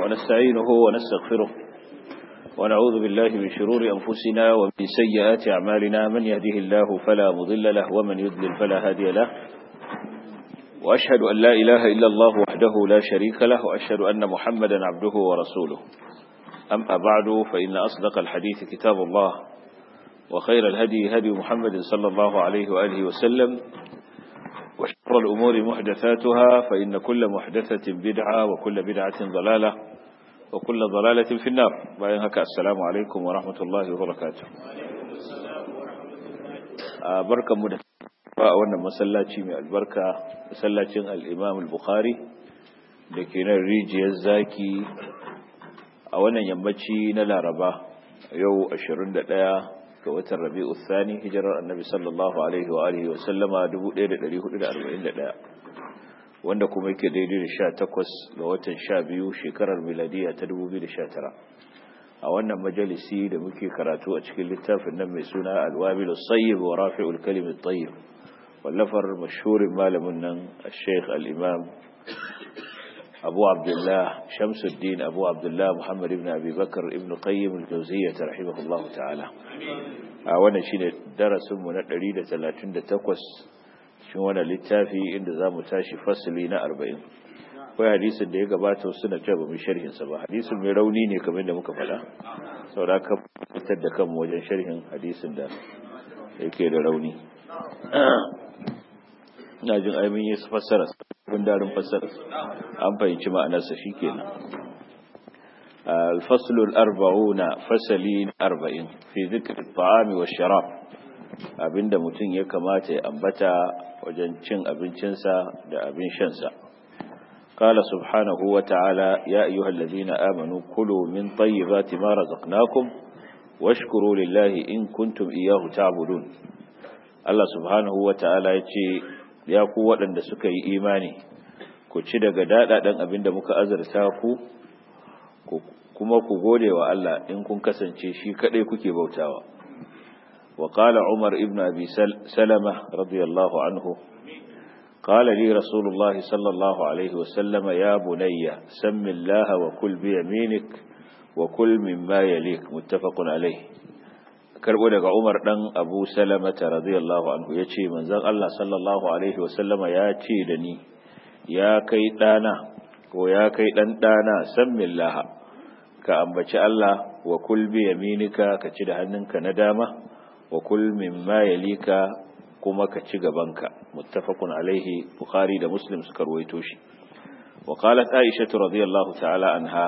ونستعينه ونستغفره ونعوذ بالله من شرور أنفسنا ومن سيئات أعمالنا من يهده الله فلا مضل له ومن يضلل فلا هادي له وأشهد أن لا إله إلا الله وحده لا شريك له وأشهد أن محمدا عبده ورسوله أما بعد فإن أصدق الحديث كتاب الله وخير الهدي هدي محمد صلى الله عليه وآله وسلم وشر الأمور محدثاتها فإن كل محدثة بدعة وكل بدعة ضلالة وكل ضلالة في النار باين هكا السلام عليكم ورحمة الله وبركاته بركة مدفع wannan masallaci mai albarka masallacin al-Imam al-Bukhari da ke nan rijiyar zaki a wannan yammaci na Laraba yau 21 ga watan Rabi'u Thani hijirar Annabi sallallahu alaihi wa alihi wa sallama 1441 wanda kuma yake daidai da 18 ga watan 12 shekarar miladiya ta 2019 a wannan majalisi da muke karatu a cikin littafin nan mai suna Al-Wabil as-Sayyib wa Rafi'ul Kalim at-Tayyib wallafar mashhurin malamin nan Sheikh al-Imam Abu Abdullah Shamsuddin Abu Abdullah Muhammad ibn Abi Bakar ibn Qayyim al-Jawziyyah rahimahullahu ta'ala a wannan shine darasin mu na 138 cikin wannan littafi inda zamu tashi fasali na 40 kai hadisin da ya gabata suna cewa ba mu sharhin sa ba hadisin mai rauni ne kamar da muka faɗa saboda ka fitar da kanmu wajen sharhin hadisin da yake da rauni ina jin aimin yi fassara gundarin fassara an fahimci ma'anarsa shi kenan الفصل الأربعون فسلين أربعين في ذكر الطعام والشراب abinda mutum ya kamata ya ambata wajen cin abincinsa da abin shansa قال سبحانه وتعالى يا أيها الذين آمنوا كلوا من طيبات ما رزقناكم واشكروا لله إن كنتم إياه تعبدون الله سبحانه وتعالى يتي ya ku waɗanda suka yi imani ku ci daga daɗaɗen abin da muka azarta ku kuma ku gode wa Allah in kun kasance shi kaɗai kuke bautawa wa qala umar ibn abi salama radiyallahu anhu قال لي رسول الله صلى الله عليه وسلم يا بني سم الله وكل بيمينك وكل مما يليك متفق عليه karbo daga Umar dan Abu Salama radiyallahu anhu yace manzon Allah sallallahu alaihi wasallama ya ce da ni ya kai dana ko ya kai dan dana sammillaha ka ambaci Allah wa kul bi yaminika ka ci da hannunka na dama wa kul mimma yalika kuma ka ci gabanka muttafaqun alaihi bukhari da muslim suka ruwaito shi wa qalat aisha radiyallahu ta'ala anha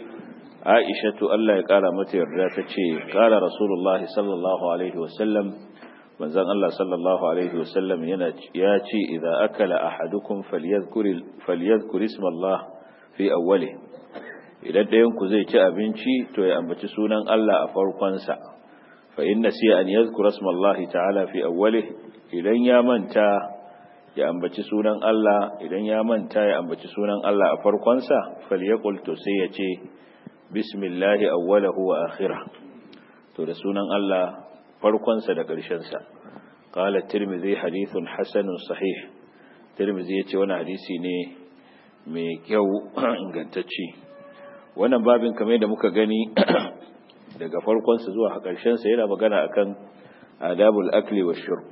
aishatu Allah ya kara mata yarda ta ce kara rasulullah sallallahu alaihi wasallam manzon Allah sallallahu alaihi wasallam yana ya ce idza akala ahadukum falyadhkur falyadhkur isma Allah fi awwali idan dayan ku zai ci abinci to ya ambaci sunan Allah a farkon sa fa inna siya an yadhkura isma Allah ta'ala fi awwali idan ya manta ya ambaci sunan Allah idan ya manta ya ambaci sunan Allah a farkon sa falyaqul to sai ya ce bismillahi awwalahu wa akhirah to da sunan Allah farkonsa da ƙarshensa qala tirmidhi hadithun hasanun sahih tirmidhi yace wannan hadisi ne mai kyau ingantacce wannan babin kamar da muka gani daga farkonsa zuwa ƙarshensa yana magana akan adabul akli wa shurb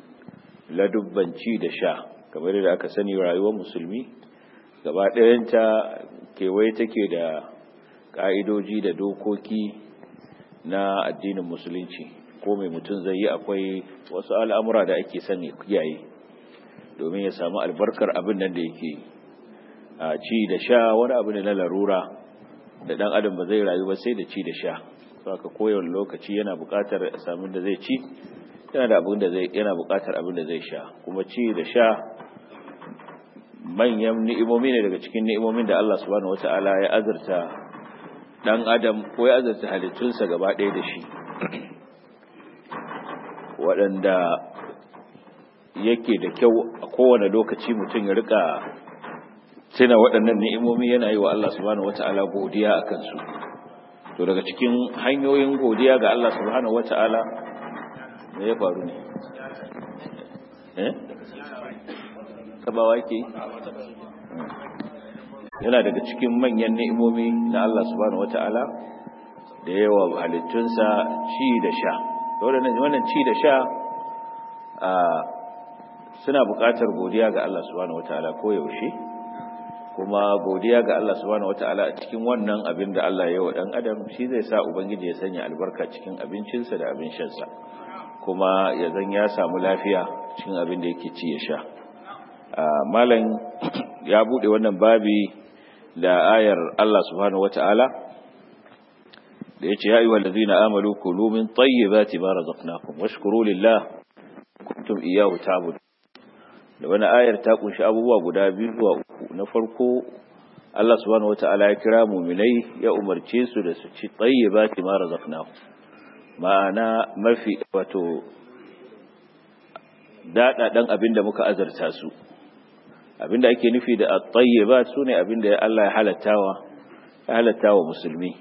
ladubbanci da sha kamar da aka sani rayuwar musulmi gaba ɗayanta kewaye take da ƙa'idoji da dokoki na addinin musulunci ko mai mutum zai yi akwai wasu al'amura da ake sani kiyaye domin ya samu albarkar abin nan da yake a ci da sha wani abu ne na larura da ɗan adam ba zai rayu ba sai da ci da sha saka koyon lokaci yana buƙatar samun da zai ci yana da abin da zai yana buƙatar abin da zai sha kuma ci da sha manyan ni'imomi ne daga cikin ni'imomin da Allah subhanahu wata'ala ya azurta dan adam ko ya azarta halittunsa gaba ɗaya da shi waɗanda yake da kyau a kowane lokaci mutum ya rika tuna waɗannan ni'imomi yana yi wa Allah subhanahu wata'ala godiya a kansu to daga cikin hanyoyin godiya ga Allah subhanahu wata'ala me ya faru ne eh tabawa yake yana daga cikin manyan ni'imomi na Allah subhanahu wata'ala da yawa halittunsa ci da sha wannan ci da sha suna buƙatar godiya ga Allah subhanahu wata'ala ko yaushe kuma godiya ga Allah subhanahu wata'ala a cikin wannan abin da Allah ya yi wa ɗan adam shi zai sa ubangiji ya sanya albarka cikin abincinsa da abin shansa kuma ya zan ya samu lafiya cikin abin da yake ci ya sha malam ya bude wannan babi da ayar Allah subhanahu wata'ala da yace ya ayyuhal ladina amanu kulu min tayyibati ma razaqnakum washkuru lillah kuntum iyyahu ta'budun da wani ayar ta kunshi abubuwa guda biyu zuwa uku na farko Allah subhanahu wata'ala ya kira mu'minai ya umarce su da su ci tayyibati ma razaqnakum ma'ana mafi wato daɗaɗen abin da muka azarta su abin da ake nufi da at-tayyibat sune abin da Allah ya halattawa ya halattawa musulmi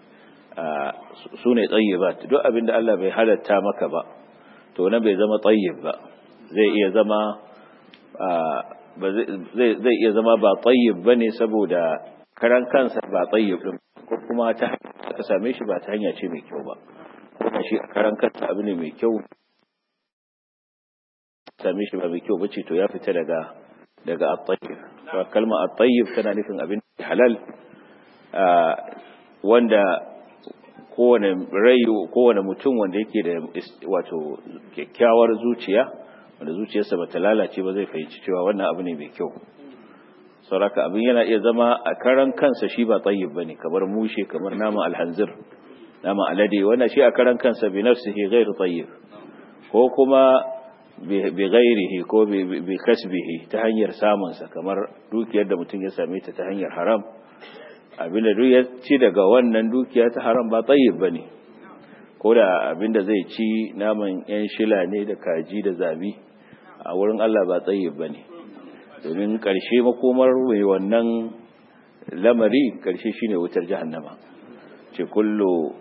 sune tayyibat duk abin da Allah bai halatta maka ba to nan bai zama tayyib ba zai iya zama zai iya zama ba tayyib bane saboda karan kansa ba tayyib din ko kuma ta ka same shi ba ta hanya ce mai kyau ba kuma shi a karan kansa abu ne mai kyau same shi ba mai kyau bace to ya fita daga daga at-tayyib to kalma at-tayyib tana nufin abin halal wanda kowane rai kowane mutum wanda yake da wato kyakkyawar zuciya wanda zuciyarsa bata lalace ba zai fahimci cewa wannan abu ne mai kyau sauraka abin yana iya zama a karan kansa shi ba tayyib bane kamar mushe kamar naman alhanzir naman alade wannan shi a karan kansa bi nafsihi ghairu tayyib ko kuma bi ghairihi ko bi kasbihi ta hanyar samun sa kamar dukiyar da mutum ya same ta ta hanyar haram abinda duk ya ci daga wannan dukiya ta haram ba tayyib bane ko da abinda zai ci naman yan shila ne da kaji da zabi a wurin Allah ba tayyib bane domin karshe makomar mai wannan lamari karshe shine wutar jahannama ce kullu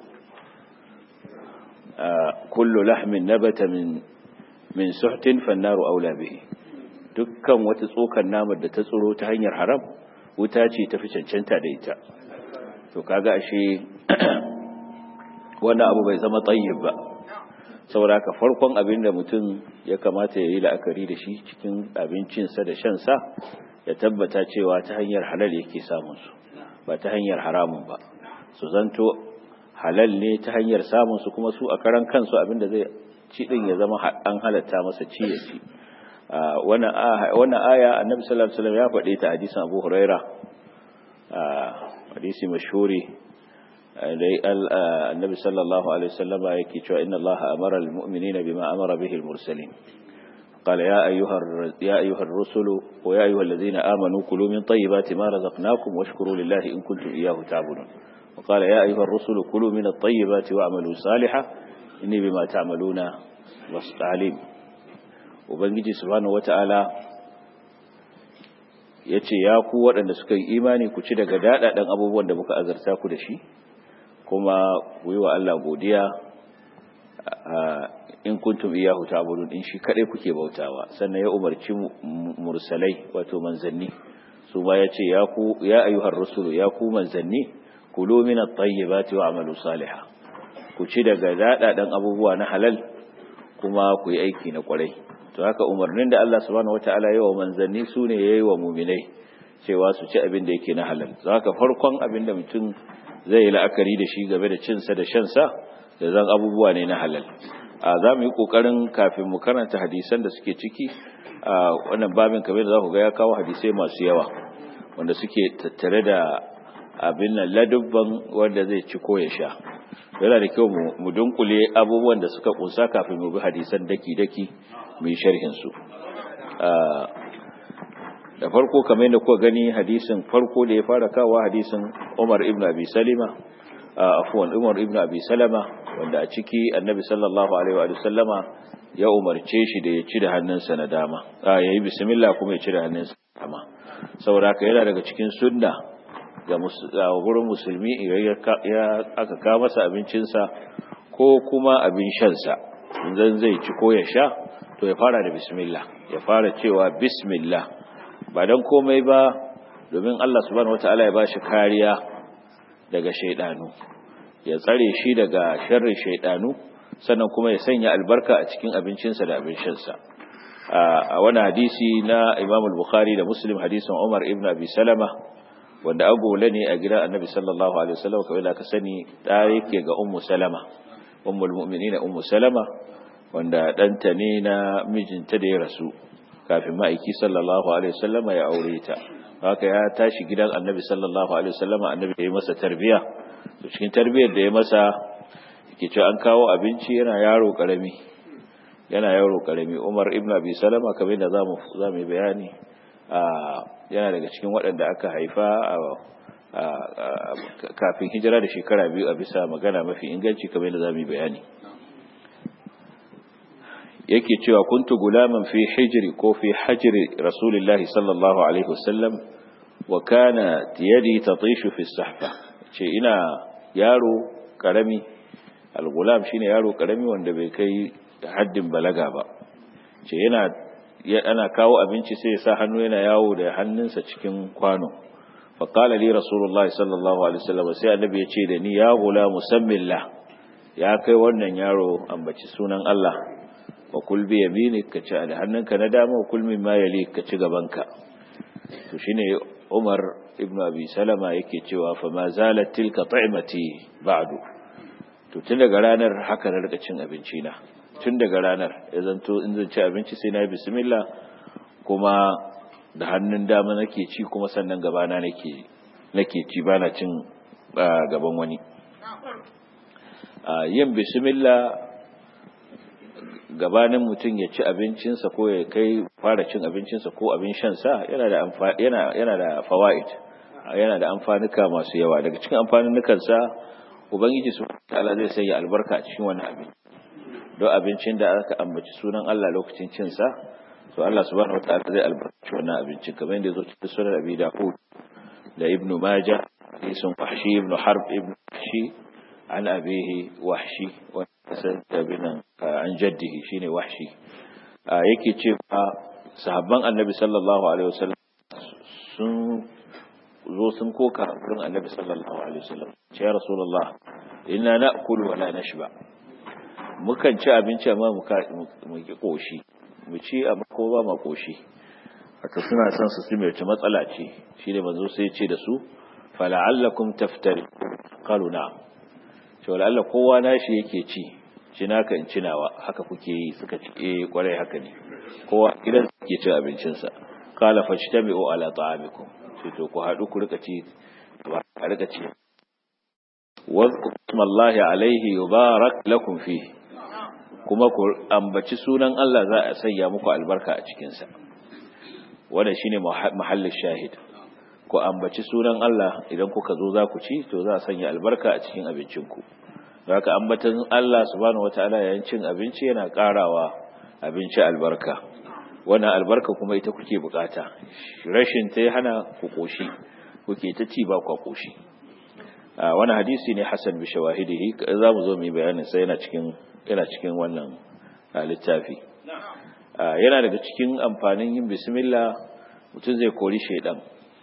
kullu lahmin nabata min min suhtin fannaru aula bihi dukkan wata tsokar namar da ta tsoro ta hanyar haram wuta ce tafi cancanta da ita to kaga ashe wannan abu bai zama tayyib ba saboda haka farkon abin da mutum ya kamata ya yi la'akari da shi cikin abincinsa da shansa ya tabbata cewa ta hanyar halal yake samun su ba ta hanyar haramun ba su zanto halal ne ta hanyar samun su kuma su a karan kansu abin da zai ci din ya zama an halatta masa ci ya ci wannan aya annabi sallallahu alaihi wasallam ya faɗe ta hadisin Abu Huraira hadisi mashhuri dai annabi sallallahu alaihi wasallam yake cewa inna Allah amara almu'minina bima amara bihi almursalin قال يا أيها يا أيها الرسل ويا أيها الذين آمنوا كلوا من طيبات ما رزقناكم واشكروا لله إن كنتم إياه تعبدون وقال يا أيها الرسل كلوا من الطيبات واعملوا صالحا إني بما تعملون عليم ubangiji subhanahu wata'ala ya ce ya ku waɗanda suka yi imani ku ci daga daɗaɗen abubuwan da muka azarta ku da shi kuma ku yi wa Allah godiya in kuntum iyahu ta'budun in shi kadai kuke bautawa sannan ya umarci mursalai wato manzanni su ba ya ce ya ku ya ayyuhar rusulu ya ku manzanni kulu min at-tayyibati wa'malu salihan ku ci daga daɗaɗen abubuwa na halal kuma ku yi aiki na kwarai to haka umarnin da Allah subhanahu wataala yayi wa manzanni sune yayi wa mu'minai cewa su ci abin da yake na halal to haka farkon abin da mutum zai yi la'akari da shi game da cin sa da shan sa da zan abubuwa ne na halal a za mu yi kokarin kafin mu karanta hadisan da suke ciki a wannan babin kamar da za ku ga ya kawo hadisai masu yawa wanda suke tattare da abin nan ladubban wanda zai ci ko ya sha yana da kyau mu dunkule abubuwan da suka kunsa kafin mu bi hadisan daki-daki mu yi sharhinsu da farko kamar yadda kuka gani hadisin farko da ya fara kawo hadisin Umar ibn Abi Salima afwan Umar ibn Abi Salama wanda a ciki Annabi sallallahu alaihi wa sallama ya umarce shi da ya ci da hannunsa na dama a yayi bismillah kuma ya ci da hannunsa na dama saboda haka yana daga cikin sunna ga wurin musulmi ya aka kawo masa abincinsa ko kuma abin shansa idan zai ci ko ya sha to ya fara da bismillah ya fara cewa bismillah ba don komai ba domin Allah subhanahu wataala ya bashi kariya daga shaidanu ya tsare shi daga sharrin shaidanu sannan kuma ya sanya albarka a cikin abincinsa da abin shansa a wani hadisi na Imam al-Bukhari da Muslim hadisin Umar ibn Abi Salama wanda agola ne a gidan Annabi sallallahu alaihi wasallam kawai da ka sani da yake ga Ummu Salama ummul mu'minin Ummu Salama wanda danta ne na mijinta da ya rasu kafin ma'aiki sallallahu alaihi wasallam ya aure ta haka ya tashi gidan Annabi sallallahu alaihi wasallam Annabi ya yi masa tarbiya to cikin tarbiyar da ya masa yake cewa an kawo abinci yana yaro karami yana yaro karami Umar ibn Abi Salama kamar da zamu zamu bayani yana daga cikin waɗanda aka haifa kafin hijira da shekara biyu a bisa magana mafi inganci kamar da zamu bayani yake cewa kuntu gulaman fi hijri ko fi hajri rasulillahi sallallahu alaihi wasallam wa kana yadi tatishu fi sahfa ce ina yaro karami al-gulam shine yaro karami wanda bai kai haddin balaga ba ce yana ana kawo abinci sai ya sa hannu yana yawo da hannunsa cikin kwano fa qala li rasulullahi sallallahu alaihi wasallam sai annabi ya ce da ni ya gula musammillah ya kai wannan yaro ambaci sunan Allah wa kul bi yaminik ka ci da hannunka na dama wa kul mimma yali ka ci gabanka to shine Umar ibn Abi Salama yake cewa fa ma zalat tilka ta'imati ba'du to tun daga ranar haka na rika cin abinci na tun daga ranar ya zanto in zan ci abinci sai na bismillah kuma da hannun dama nake ci kuma sannan gabana nake nake ci bana cin gaban wani yin bismillah gabanin mutum ya ci abincinsa ko ya kai fara cin abincinsa ko abin shansa yana da yana yana da fawaid yana da amfanuka masu yawa daga cikin amfanukansa ubangiji subhanahu wa ta'ala zai sanya albarka a cikin wannan abin don abincin da aka ambaci sunan Allah lokacin cinsa to Allah subhanahu wataala zai albarkaci wannan abincin kamar yadda zo cikin sunan Abi Dawud da Ibn Majah hadisin Wahshi ibn Harb ibn Wahshi an abihi Wahshi wa sabinan an jaddihi shine Wahshi yake cewa sahabban Annabi sallallahu alaihi wasallam sun zo sun koka gurin Annabi sallallahu alaihi wasallam ce ya Rasulullah inna na'kulu wa la nashba mukan ci abinci amma mu ki koshi mu ci amma ko ba ma koshi haka suna son su mai ta matsala ce shine manzo sai ya ce da su fala'allakum taftari qalu na'am to la'alla kowa nashi yake ci ci naka in cinawa haka kuke yi suka ci eh kwarai haka ne kowa gidan ke ci abincin sa qala fajtami'u ala ta'amikum sai to ku hadu ku rika ci a rika ci wa ismallahi alaihi yubarak lakum fihi kuma ku ambaci sunan Allah za a sanya muku albarka a cikinsa wannan shine mahallin shahid ku ambaci sunan Allah idan kuka zo za ku ci to za a sanya albarka a cikin abincinku haka ambatan Allah subhanahu wataala yayin cin abinci yana karawa abinci albarka wannan albarka kuma ita kuke bukata rashin ta hana ku koshi kuke ta ci ba ku koshi wannan hadisi ne hasan bi shawahidihi za mu zo mu yi bayanin sai yana cikin yana cikin wannan littafi yana daga cikin amfanin yin bismillah mutum zai kori shaidan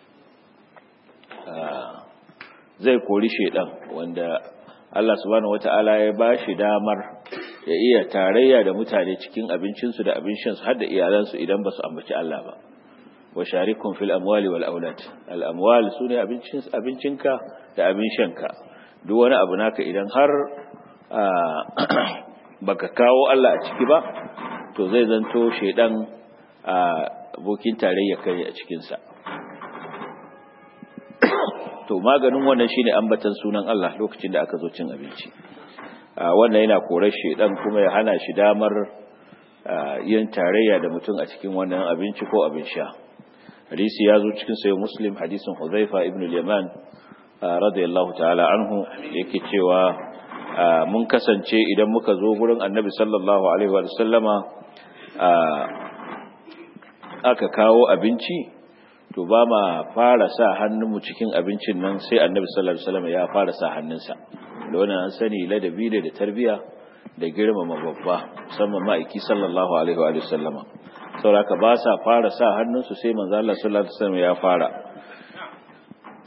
zai kori shaidan wanda Allah subhanahu wata'ala ya ba shi damar ya iya tarayya da mutane cikin abincinsu da abin shansu har da iyalansu idan ba su ambaci Allah ba wa sharikum fil amwali wal aulad al amwal sune abincin abincinka da abin shanka duk wani abu naka idan har baka kawo Allah a ciki ba to zai zanto shedan abokin tarayya kai a cikin sa to maganin wannan shine ambatan sunan Allah lokacin da aka zo cin abinci wannan yana korar shedan kuma ya hana shi damar yin tarayya da mutum a cikin wannan abinci ko abin sha hadisi ya zo cikin sayo muslim hadisin huzaifa ibn al-yaman radiyallahu ta'ala anhu yake cewa mun kasance idan muka zo gurin annabi sallallahu alaihi wa sallama aka kawo abinci to ba ma fara sa hannunmu cikin abincin nan sai annabi sallallahu alaihi wasallam ya fara sa hannunsa da wannan an sani ladabi da tarbiya da girmama babba musamman ma'aiki sallallahu alaihi wa sallama saboda ba sa fara sa hannunsu sai manzo Allah sallallahu alaihi wasallam ya fara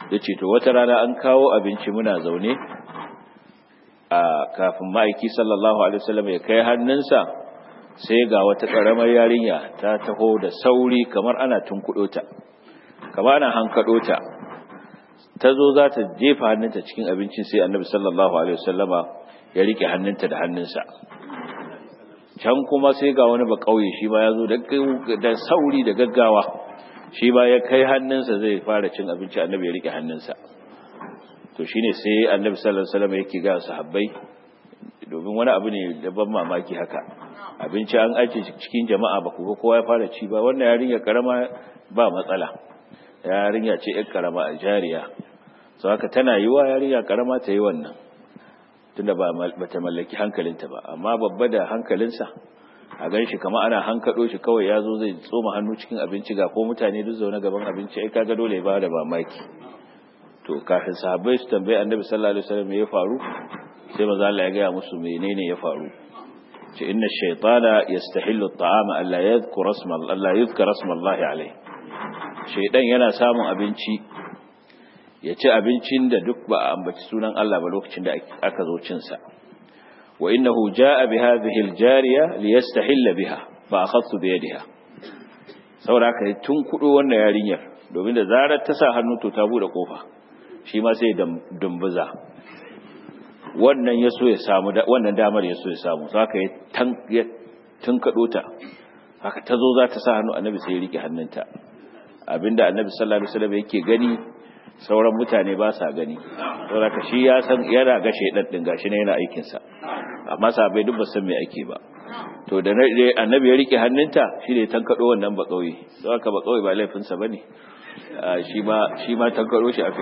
yace to wata rana an kawo abinci muna zaune a kafin ma'aiki sallallahu alaihi wasallam ya kai hannunsa sai ga wata karamar yarinya ta taho da sauri kamar ana tunkudo ta kamar ana hankado ta ta zo za ta jefa hannunta cikin abincin sai annabi sallallahu alaihi wasallama ya rike hannunta da hannunsa can kuma sai ga wani ba kauye shi ma ya zo da sauri da gaggawa shi ba ya kai hannunsa zai fara cin abinci annabi ya rike hannunsa to shine sai annabi sallallahu alaihi wasallam yake ga sahabbai domin wani abu ne da ban mamaki haka abinci an aje cikin jama'a ba ku ga kowa ya fara ci ba wannan yarinya karama ba matsala yarinya ce yar karama a jariya so haka tana yiwa yarinya karama ta yi wannan tunda ba ta mallaki hankalinta ba amma babba da hankalinsa a gan shi kama ana hankado shi kawai ya zo zai tsoma hannu cikin abinci ga ko mutane duk zaune gaban abinci ai kaga dole ya ba da mamaki to kafin sahabbai su tambaye annabi sallallahu alaihi wasallam ya faru sai maza Allah ya gaya musu menene ya faru ce inna shaytana yastahillu at-ta'ama alla yadhkura isma Allah yadhkura isma Allah alaihi shaydan yana samun abinci ya ci abincin da duk ba a ambaci sunan Allah ba lokacin da aka zo cin sa wa innahu jaa bi hadhihi al-jariya liyastahilla biha fa akhadtu bi yadiha saboda kai tun kudo wannan yarinyar domin da zarar ta sa hannu to ta bude kofa shi ma sai dumbuza wannan ya so ya samu wannan damar ya so ya samu saka ya tunkado ta haka ta zo za ta sa hannu annabi sai ya rike hannunta abinda annabi sallallahu alaihi wasallam yake gani sauran mutane ba sa gani saboda shi ya san yana ga shedan din gashi ne yana aikin sa amma sahabbai duk ba san me ake ba to da annabi ya rike hannunta shi ne tankado wannan ba kauye saboda ba kauye ba laifin sa bane shi ma shi ma tankado shi aka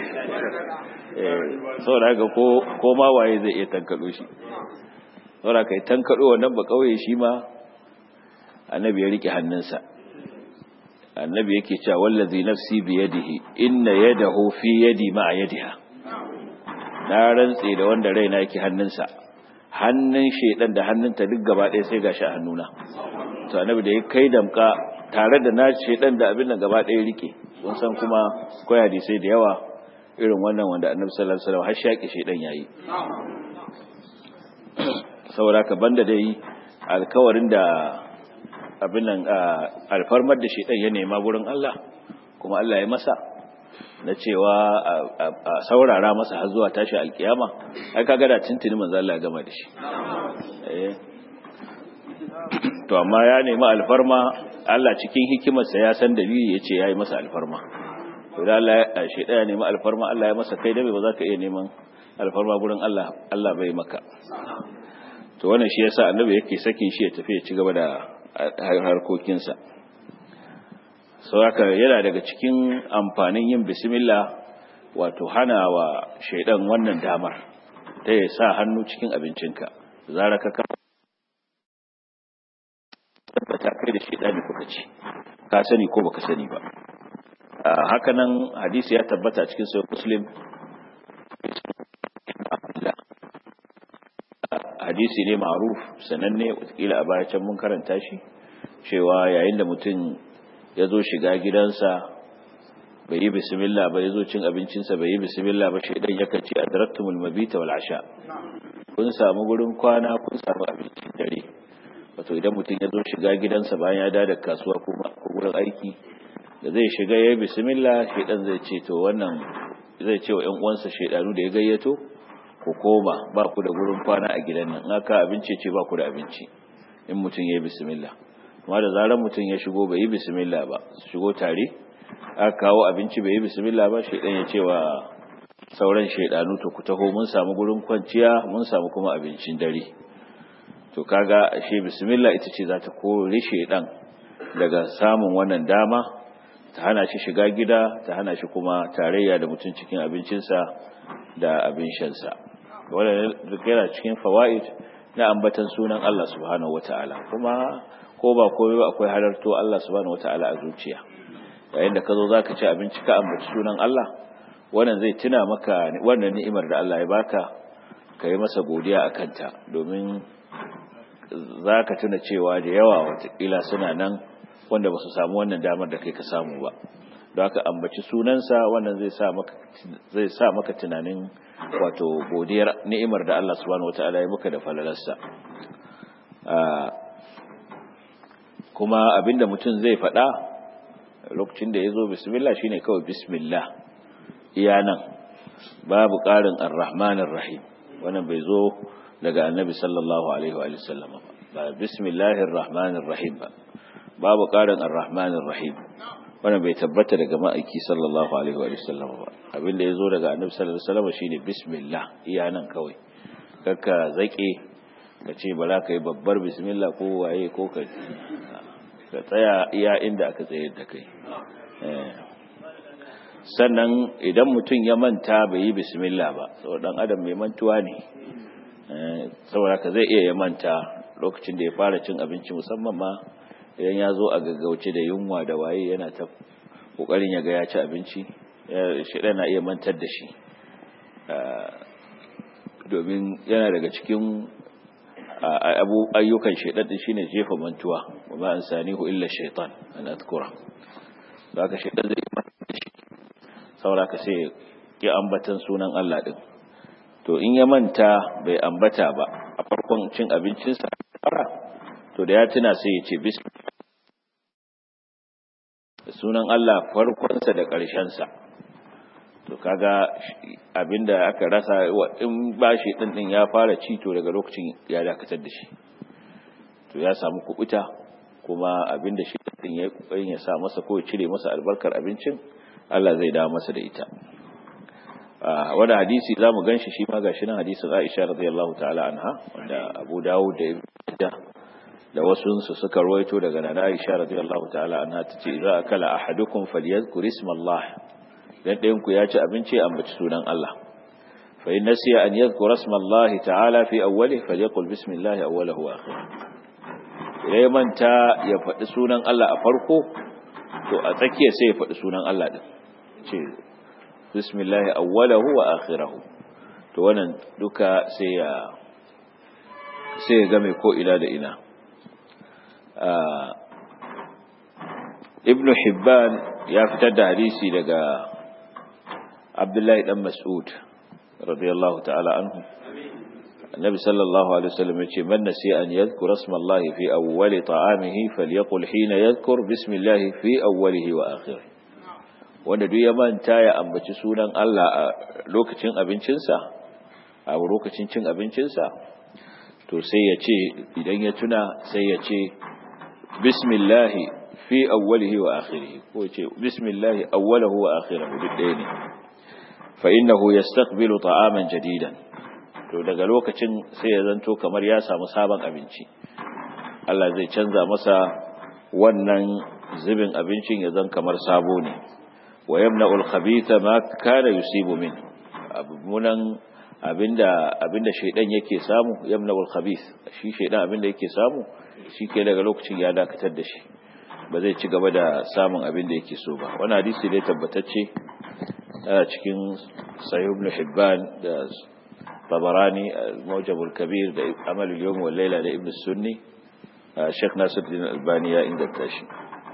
saboda haka ko ko ma waye zai iya tankado shi saboda kai tankado wannan ba kauye shi ma annabi ya rike hannunsa annabi yake cewa wallazi nafsi bi yadihi inna yadahu fi yadi ma yadiha na rantse da wanda raina yake hannunsa hannun shedan da hannunta duk gaba ɗaya sai gashi a hannuna to annabi da ya kai damka tare da na shedan da abin nan gaba ɗaya rike kun san kuma koya sai da yawa irin wannan wanda annabi sallallahu alaihi wasallam har shaki shedan yayi saboda ka banda dai alkawarin da abin nan alfarmar da shedan ya nema gurin Allah kuma Allah ya masa na cewa a saurara masa har zuwa tashi alkiyama ai kaga da tuntuni manzo Allah ya gama da shi eh to amma ya nemi alfarma Allah cikin hikimarsa ya san dalili yace yayi masa alfarma to da Allah shi daya nemi alfarma Allah ya masa kai da ba za ka iya neman alfarma gurin Allah Allah bai maka to wannan shi yasa annabi yake sakin shi ya tafi ya ci gaba da harkokinsa sau haka yana daga cikin amfanin yin bismillah wato hana wa shaidan wannan damar ta ya sa hannu cikin abincinka zara ka kama tabbata kai da shaidani kuka ci ka sani ko baka sani ba hakanan hadisi ya tabbata cikin sai muslim hadisi ne ma'ruf sananne wataƙila a baya can mun karanta shi cewa yayin da mutum ya zo shiga gidansa bai yi bismillah ba ya zo cin abincinsa bai yi bismillah ba shaidan yakan ce adraktumul mabita wal asha kun samu gurin kwana kun samu abincin dare wato idan mutum ya zo shiga gidansa bayan ya dada kasuwa ko gurin aiki da zai shiga ya yi bismillah shaidan zai ce to wannan zai ce wa ƴan uwansa shaidanu da ya gayyato ku koma ba ku da gurin kwana a gidan nan aka abinci ce ba ku da abinci in mutum ya yi bismillah amma da zarar mutum ya shigo bai yi bismillah ba su shigo tare aka kawo abinci bai yi bismillah ba shaidan ya ce wa sauran shaidanu to ku taho mun samu gurin kwanciya mun samu kuma abincin dare to kaga ashe bismillah ita ce za ta kore shaidan daga samun wannan dama ta hana shi shiga gida ta hana shi kuma tarayya da mutum cikin abincinsa da abin shansa wannan yana cikin fawaid na ambatan sunan Allah subhanahu wataala kuma ko ba koyo akwai halarto Allah subhanahu wataala a zuciya yayin da ka zo zaka ci abinci ka ambaci sunan Allah wannan zai tuna maka wannan ni'imar da Allah ya baka ka yi masa godiya a kanta domin za ka tuna cewa da yawa watakila suna nan wanda ba su samu wannan damar da kai ka samu ba don haka ambaci sunansa wannan zai sa maka zai sa maka tunanin wato godiyar ni'imar da Allah subhanahu wataala ya maka da falalarsa kuma abinda mutum zai faɗa lokacin da ya zo bismillah shine kawai bismillah iya nan babu ƙarin ar-rahmanir rahim wannan bai zo daga annabi sallallahu alaihi wa sallam ba bismillahir rahmanir rahim ba babu ƙarin ar-rahmanir rahim wannan bai tabbata daga ma'aiki sallallahu alaihi wa sallam ba abinda ya zo daga annabi sallallahu alaihi wa sallam shine bismillah iya nan kawai kakka zake ka ce ba za ka yi babbar bismillah ko waye ko ka ka tsaya iya inda aka tsayar da kai sannan idan mutum ya manta bai yi bismillah ba saboda dan adam mai mantuwa ne saboda ka zai iya ya manta lokacin da ya fara cin abinci musamman ma idan ya zo a gaggauce da yunwa da waye yana ta kokarin ya ga ya ci abinci shi na iya mantar da shi domin yana daga cikin ayyukan shaidan shine jefa mantuwa ba an sanihu illa shaitan an azkura zaka shaidan zai manta shi saboda ka sai ya ambatan sunan Allah din to in ya manta bai ambata ba a farkon cin abincinsa fara to da ya tuna sai ya ce bismillah sunan Allah farkonsa da ƙarshensa to kaga abinda aka rasa in bashi din din ya fara ci to daga lokacin ya dakatar da shi to ya samu kubuta kuma abinda shi din ya kokarin ya sa masa ko ya cire masa albarkar abincin Allah zai dawo masa da ita a wani hadisi zamu ganshi shi ma gashi nan hadisin Aisha radiyallahu ta'ala anha wanda Abu Dawud da Ibn da wasu su suka ruwaito daga Nana Aisha radiyallahu ta'ala anha tace idza akala ahadukum falyadhkur isma Allah dan ɗayan ku ya ci abinci a ambaci sunan Allah fa in nasiya an yadhkura isma Allah ta'ala fi awwalihi falyaqul bismillah awwalahu wa akhirih idan ya manta ya faɗi sunan Allah a farko to a tsakiya sai ya faɗi sunan Allah din ce bismillah awwalahu wa akhirahu to wannan duka sai ya sai ya game ko ila da ina ibnu hibban ya fitar da hadisi daga abdullahi dan mas'ud radiyallahu ta'ala anhu annabi sallallahu alaihi wasallam yace man nasiya an yadhkura isma Allah fi awwal ta'amihi falyaqul hina yadhkur bismillah fi awwalihi wa akhirih wanda duk ya manta ya ambaci sunan Allah a lokacin abincinsa a lokacin cin abincinsa to sai ya ce idan ya tuna sai ya ce bismillah fi awwalihi wa akhirih ko ya ce bismillah awwalahu wa akhirahu duk ɗaya ne fa innahu yastaqbilu ta'aman jadidan to daga lokacin sai ya zanto kamar ya samu sabon abinci Allah zai canza masa wannan zubin abincin ya zan kamar sabo ne wa yamna'ul khabitha ma kana yusibu min abunan abinda abinda shaydan yake samu yamna'ul khabith shi shaydan abinda yake samu shi ke daga lokacin ya dakatar da shi ba zai ci gaba da samun abinda yake so ba wannan hadisi dai tabbatacce a cikin sahih ibn hibban da tabarani al-mawjab al-kabir da amal al-yawm wal layla da ibn sunni Sheikh Nasiruddin Albani ya inganta shi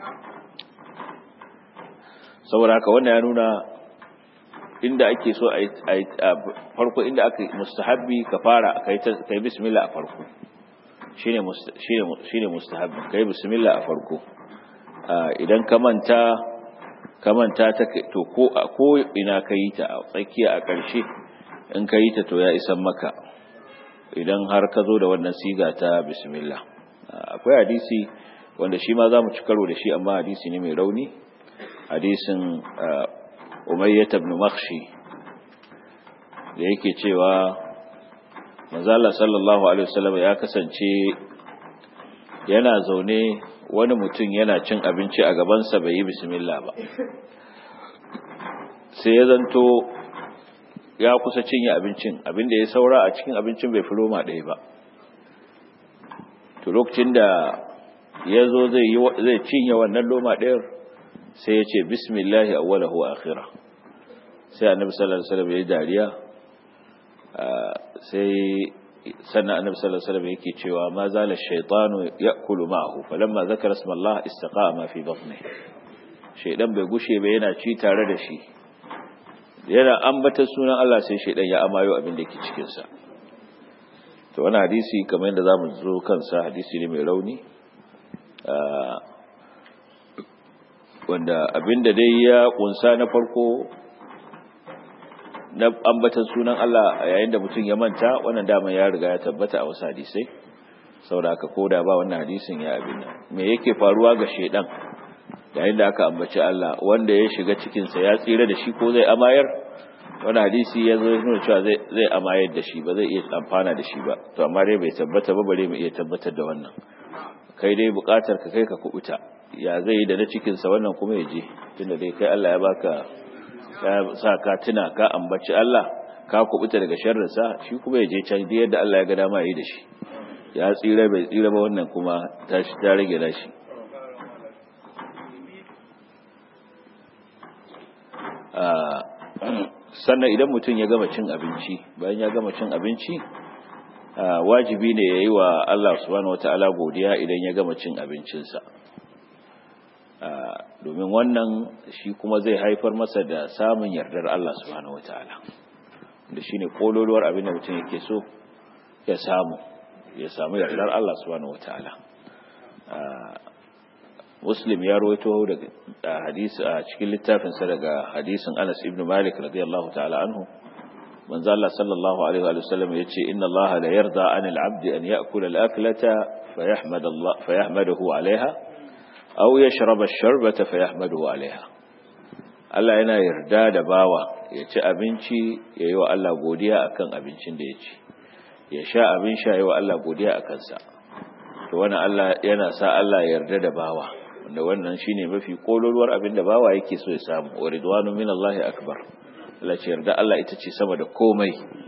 saboda haka wannan ya nuna inda ake so a farko inda aka mustahabbi ka fara kai kai bismillah a farko shine shine shine mustahabbi kai bismillah a farko idan ka manta ka manta ta to ko ko ina kai ta a tsakiya a ƙarshe in kai ta to ya isan maka idan har ka zo da wannan siga ta bismillah akwai hadisi wanda shi ma zamu ci karo da shi amma hadisi ne mai rauni hadisin umayyah ibn makhshi da yake cewa manzala sallallahu alaihi wasallam ya kasance yana zaune wani mutum yana cin abinci a gabansa bai yi bismillah ba sai ya zanto ya kusa cinye abincin abinda ya saura a cikin abincin bai fi roma ɗaya ba to lokacin da ya zo zai cinye wannan loma ɗayar sai ya ce bismillahi awwalahu wa akhira sai annabi sallallahu alaihi wasallam ya yi dariya sai sannan annabi sallallahu alaihi wasallam yake cewa ma zala shaytanu ya'kulu ma'ahu falamma zakara isma Allah istaqama fi batni shaidan bai gushe ba yana ci tare da shi yana ambatar sunan Allah sai shaidan ya amayo abin da ke cikin sa to wani hadisi kamar yadda zamu zo kansa hadisi ne mai rauni wanda abinda dai ya kunsa na farko na ambatan sunan Allah a yayin da mutum ya manta wannan dama ya riga ya tabbata a wasu hadisai saboda haka koda ba wannan hadisin ya abin nan me yake faruwa ga shedan yayin da aka ambaci Allah wanda ya shiga cikin sa ya tsira da shi ko zai amayar wannan hadisi ya zo nuna cewa zai zai amayar da shi ba zai iya amfana da shi ba to amma dai bai tabbata ba bare mu iya tabbatar da wannan kai dai bukatar ka kai ka kubuta ya zai yi da na cikin sa wannan kuma ya je tunda dai kai Allah ya baka ya sa ka tuna ka ambaci Allah ka kubuta daga sharrinsa shi kuma ya je can da yadda Allah ya ga dama yi da shi ya tsira bai tsira ba wannan kuma ta shi ta rage da shi sannan idan mutum ya gama cin abinci bayan ya gama cin abinci wajibi ne ya yi wa Allah subhanahu wata'ala godiya idan ya gama cin abincinsa domin wannan shi kuma zai haifar masa da samun yardar Allah subhanahu wataala da shine kololuwar abin da mutum yake so ya samu ya samu yardar Allah subhanahu wataala Muslim ya rawaito daga hadisi a cikin littafin sa daga hadisin Anas ibn Malik radiyallahu ta'ala anhu manzo Allah sallallahu alaihi wa sallam yace inna Allah la yarda 'anil 'abdi an ya'kula al-aklata fayahmad Allah fayahmaduhu 'alayha aw yashraba ash-sharbata fayahmaduhu 'alayha Allah yana yarda da bawa ya ci abinci yayi wa Allah godiya akan abincin da ya ci ya sha abin sha yayi wa Allah godiya akan sa to wannan Allah yana sa Allah ya yarda da bawa wanda wannan shine mafi kololuwar abin da bawa yake so ya samu wa ridwanu minallahi akbar Allah ce yarda Allah ita ce sama da komai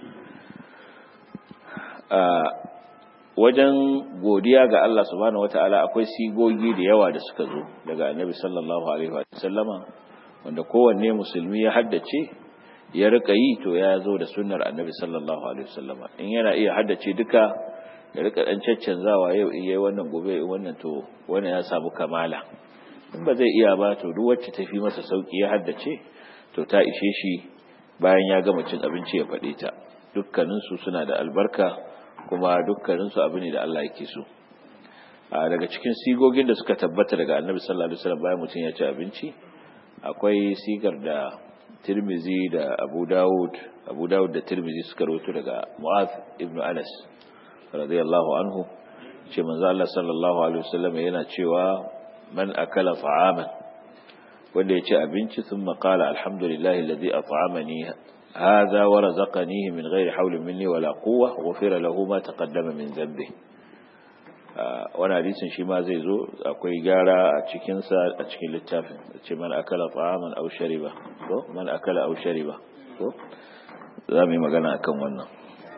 wajen godiya ga Allah subhanahu wata'ala akwai sigogi da yawa da suka zo daga annabi sallallahu alaihi wa sallama wanda kowanne musulmi ya haddace ya rika yi to ya zo da sunnar annabi sallallahu alaihi wa sallama in yana iya haddace duka ya rika dan caccanzawa yau in yayi wannan gobe in wannan to wannan ya samu kamala in ba zai iya ba to duk wacce tafi masa sauki ya haddace to ta ishe shi bayan ya gama cin abinci ya faɗe ta dukkaninsu suna da albarka kuma dukkaninsu abu ne da Allah yake so a daga cikin sigogin da suka tabbata daga annabi sallallahu alaihi wasallam bayan mutum ya ci abinci akwai sigar da Tirmizi da Abu Dawud Abu Dawud da Tirmizi suka rawaito daga Mu'adh ibn Anas radiyallahu anhu ce manzo Allah sallallahu alaihi wasallam yana cewa man akala ta'aman wanda ya ci abinci sun maƙala alhamdulillahi lalzi a fa'amani haza wa razaqanihi min ghairi haulin minni wala quwwa wa fira lahu ma taqaddama min zambi wani hadisin shi ma zai zo akwai gyara a cikin sa a cikin littafin ce man akala ta'aman aw shariba ko man akala aw shariba ko za mu yi magana akan wannan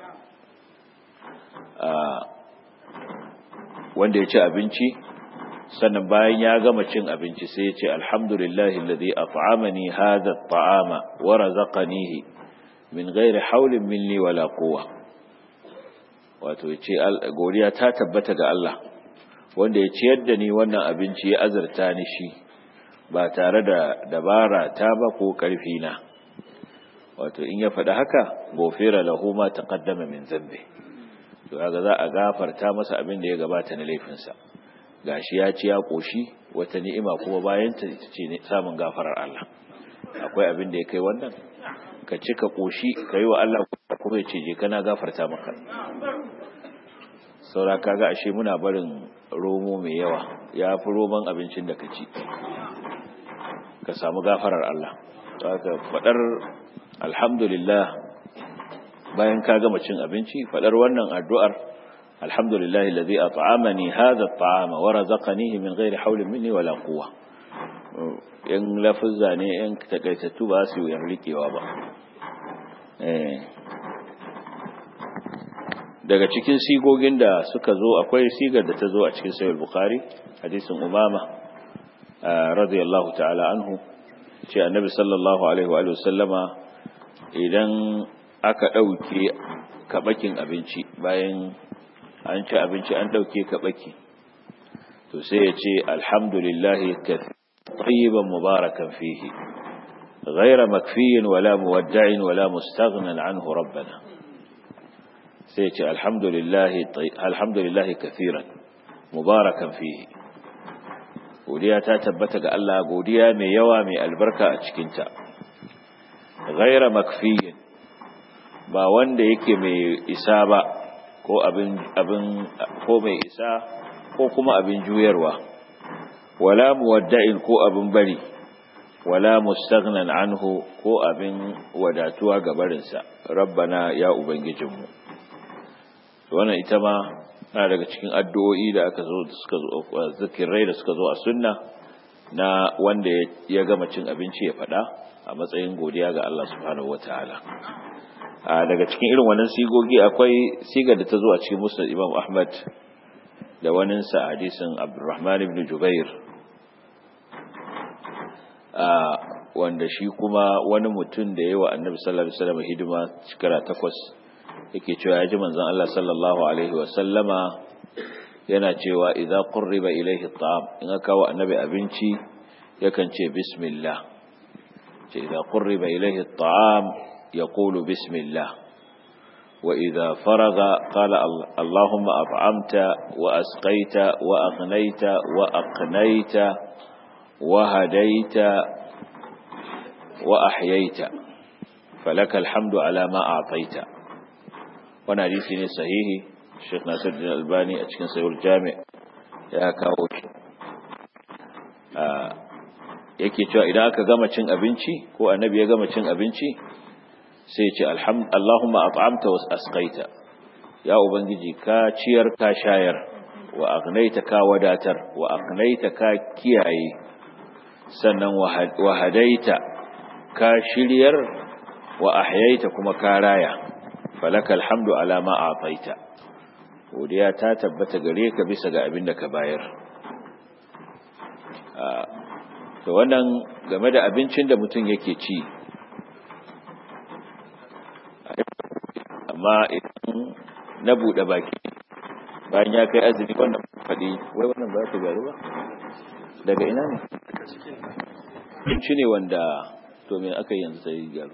wanda ya ci abinci sannan bayan ya gama cin abinci sai ya ce alhamdulillahi alladhi at'amani hadha at'ama wa razaqanihi min ghairi hawlin minni wala quwwa wato yace godiya ta tabbata ga Allah wanda ya ciyar da ni wannan abinci ya azurta ni shi ba tare da dabara ta ba ko karfi na wato in ya faɗi haka gofira lahu ma taqaddama min zambi to kaga za a gafarta masa abin da ya gabata na laifinsa gashi ya ci ya koshi wata ni'ima kuma bayan ta ce samun gafarar Allah akwai abin da ya kai wannan ka ci ka koshi ka yi wa Allah kuma ya ce je kana gafarta maka saura kaga ashe muna barin romo mai yawa ya fi roman abincin da ka ci ka samu gafarar Allah haka fadar alhamdulillah bayan ka gama cin abinci fadar wannan addu'ar الحمد لله الذي أطعمني هذا الطعام ورزقنيه من غير حول مني ولا قوة in lafuzza ne in takaitattu ba su yi rikewa ba daga cikin sigogin da suka zo akwai sigar da ta zo a cikin sayar bukari hadisin umama radiyallahu ta'ala anhu ce annabi sallallahu alaihi wa sallama idan aka ɗauke kaɓakin abinci bayan an ci abinci an ɗauke kaɓaki to sai ya ce alhamdulillahi طيبا مباركا فيه غير مكفي ولا مودع ولا مستغنى عنه ربنا سيتي الحمد لله الحمد لله كثيرا مباركا فيه godiya ta tabbata ga Allah godiya mai yawa mai albarka a cikinta ghaira makfiyin ba wanda yake mai isa ba ko abin abin ko mai isa ko kuma abin juyarwa wala muwadda'in ko abin bari wala mustaghnan anhu ko abin wadatuwa ga barinsa rabbana ya ubangijinmu wannan ita ma na daga cikin addu'o'i da aka zo suka zo zikirai da suka zo a sunna na wanda ya gama cin abinci ya faɗa a matsayin godiya ga Allah subhanahu wataala daga cikin irin wannan sigogi akwai sigar da ta zo a cikin musnad Imam Ahmad da waninsa hadisin Abdurrahman ibn Jubair wanda shi kuma wani mutum da yawa annabi sallallahu alaihi wasallam hidima shekara takwas yake cewa ya ji manzon Allah sallallahu alaihi wasallama yana cewa idza qurriba ilayhi at'am in aka kawo annabi abinci yakan ce bismillah ce idza qurriba ilayhi at'am yaqulu bismillah wa idza faraga qala allahumma at'amta wa asqaita wa aghnayta wa aqnayta wa hadaita wa ahyaita falaka alhamdu ala ma a'taita wannan hadisi ne sahihi Sheikh Nasiruddin Albani a cikin Sahih Jami' ya kawo shi yake cewa idan aka gama cin abinci ko annabi ya gama cin abinci sai ya ce Allahumma at'amta wa asqaita ya ubangiji ka ciyar ka shayar wa aghnaita ka wadatar wa aqnaita ka kiyaye sannan wa hadaita ka shiryar wa ahyaita kuma ka raya falaka alhamdu ala ma a'taita godiya ta tabbata gare ka bisa ga abin da ka bayar to wannan game da abincin da mutum yake ci amma idan na buɗe baki bayan ya kai azumi wannan faɗi wai wannan ba ta gyaru ba daga ina ne abinci ne wanda to me aka yi yanzu sai gyaru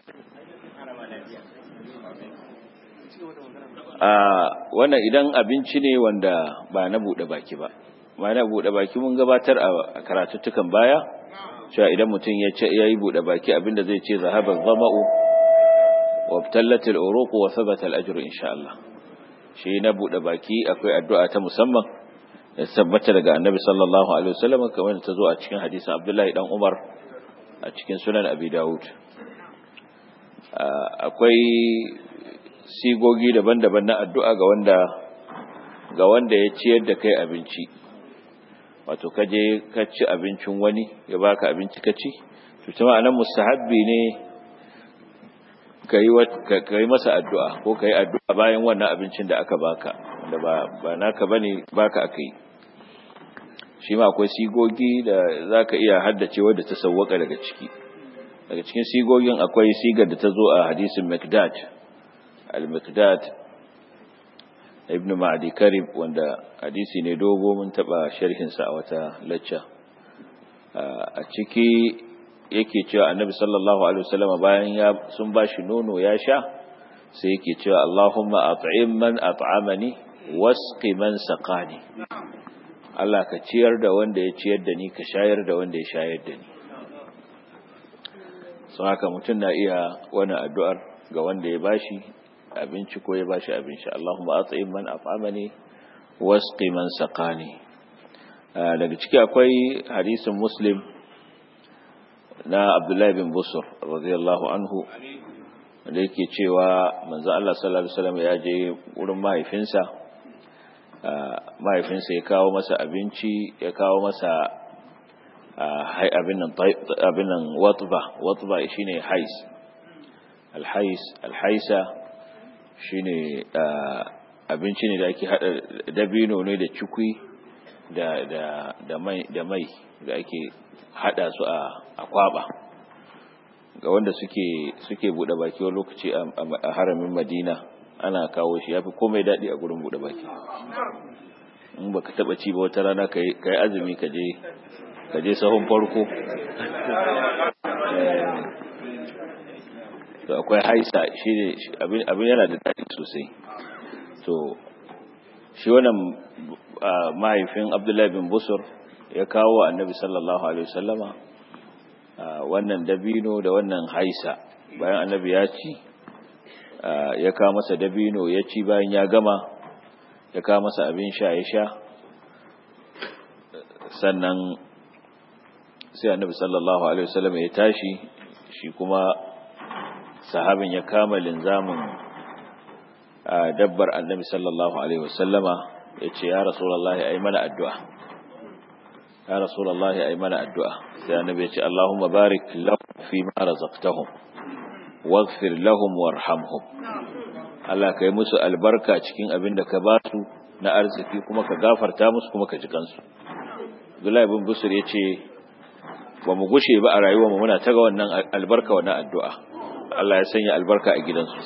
a wannan idan abinci ne wanda ba na buɗe baki ba ma na buɗe baki mun gabatar a karatuttukan baya cewa idan mutum ya ce yayi buɗe baki abinda zai ce zahaban zama'u wa btallatil uruq wa thabata al-ajru insha Allah shi na buɗe baki akwai addu'a ta musamman da tabbata daga annabi sallallahu alaihi wasallam kamar ta zo a cikin hadisin Abdullahi dan Umar a cikin sunan Abi Dawud akwai sigogi daban-daban na addu'a ga wanda ga wanda ya ciyar da kai abinci wato kaje ka ci abincin wani ya baka abinci ka ci to kuma anan mustahabbi ne kai kai masa addu'a ko kai addu'a bayan wannan abincin da aka baka wanda ba ba naka bane baka akai shi ma akwai sigogi da zaka iya haddace wanda ta sawwaka daga ciki daga cikin sigogin akwai sigar da ta zo a hadisin Mikdad al-Mikdad ibn Ma'di Karib wanda hadisi ne dogo mun taba sharhin sa a wata lacca a ciki yake cewa Annabi sallallahu alaihi wasallam bayan ya sun bashi nono ya sha sai yake cewa Allahumma at'im man at'amani wasqi man saqani Allah ka ciyar da wanda ya ciyar da ni ka shayar da wanda ya shayar da ni sun haka mutum na iya wani addu'ar ga wanda ya bashi abinci ko ya bashi abinci Allahumma at'im man at'amani wasqi man saqani daga ciki akwai hadisin Muslim na Abdullah bin Busur radiyallahu anhu wanda yake cewa manzo Allah sallallahu alaihi wasallam ya je wurin mahaifinsa mahaifinsa ya kawo masa abinci ya kawo masa abin nan abin nan watba watba shine hais alhais alhaisa shine abinci ne da ake hada dabino ne da cikui da da da mai da mai da ake hada su a a kwaba ga wanda suke suke bude baki wani lokaci a haramin Madina ana kawo shi yafi komai dadi a gurin bude baki in baka taba ci ba wata rana kai kai azumi ka je ka je sahun farko to akwai haisa shi ne abin yana da daɗi sosai to shi wannan mahaifin abdullahi bin busur ya kawo annabi sallallahu alaihi wasallama wannan dabino da wannan haisa bayan annabi ya ci ya kawo masa dabino ya ci bayan ya gama ya kawo masa abin sha ya sha sannan sai annabi sallallahu alaihi wasallama ya tashi shi kuma sahabin ya kama linzamin dabbar annabi sallallahu alaihi wasallama ya ce ya rasulullahi ai mana addu'a ya rasulullahi ai mana addu'a sai annabi ya ce Allahumma barik lahum fi ma razaqtahum waghfir lahum warhamhum Allah kai musu albarka cikin abin da ka ba su na arziki kuma ka gafarta musu kuma ka ji kansu Abdullahi bin Busur ya ce ba mu gushe ba a rayuwar mu muna taga wannan albarka wannan addu'a Allah ya sanya albarka a gidansu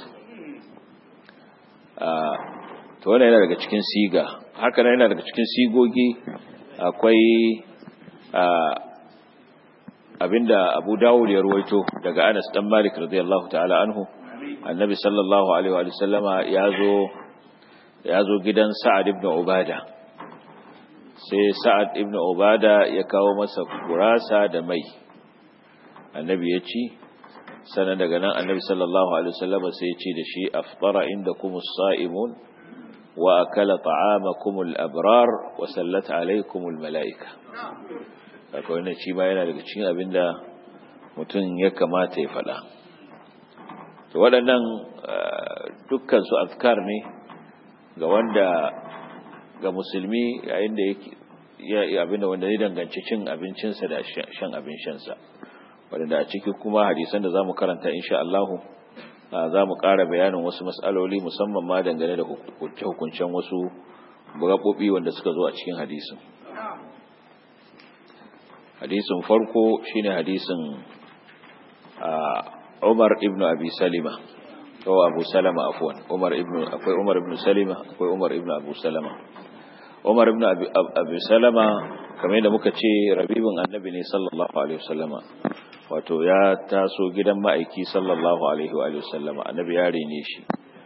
to wannan yana daga cikin siga haka yana daga cikin sigogi akwai abinda Abu Dawud ya ruwaito daga Anas dan Malik radiyallahu ta'ala anhu annabi sallallahu alaihi wa sallama yazo yazo gidan Sa'ad ibn Ubada sai Sa'ad ibn Ubada ya kawo masa gurasa da mai annabi ya ci sannan daga nan annabi sallallahu alaihi wasallam sai ya ce da shi aftara indakumus sa'imun wa akala ta'amakumul abrar wa sallat alaikumul malaika haka wannan shi ma yana daga cikin abinda mutum ya kamata ya faɗa to waɗannan dukkan su azkar ne ga wanda ga musulmi yayin da yake ya abinda wanda ya danganci cin abincinsa da shan abin shansa wadanda a ciki kuma hadisan da zamu karanta insha Allah zamu ƙara bayanin wasu mas'aloli musamman ma dangane da hukuncen wasu gaɓoɓi wanda suka zo a cikin hadisin hadisin farko shine hadisin Umar ibn Abi Salima ko Abu Salama afwan Umar ibn akwai Umar ibn Salima akwai Umar ibn Abu Salama Umar ibn Abi Salama kamar yadda muka ce rabibin annabi ne sallallahu alaihi wasallama wato ya taso gidan ma'aiki sallallahu alaihi wa sallama annabi ya rene shi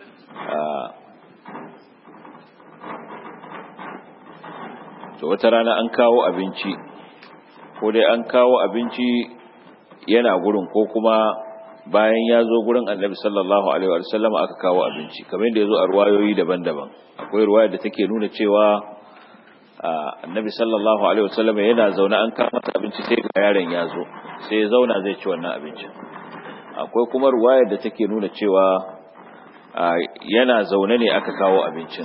to wata rana an kawo abinci ko dai an kawo abinci yana gurin ko kuma bayan ya zo gurin annabi sallallahu alaihi wa sallama aka kawo abinci kamar yadda ya zo a ruwayoyi daban-daban akwai ruwaya da take nuna cewa annabi sallallahu alaihi wa sallama yana zaune an kawo masa abinci sai ga yaron ya zo sai ya zauna zai ci wannan abincin akwai kuma ruwayar da take nuna cewa yana zaune ne aka kawo abincin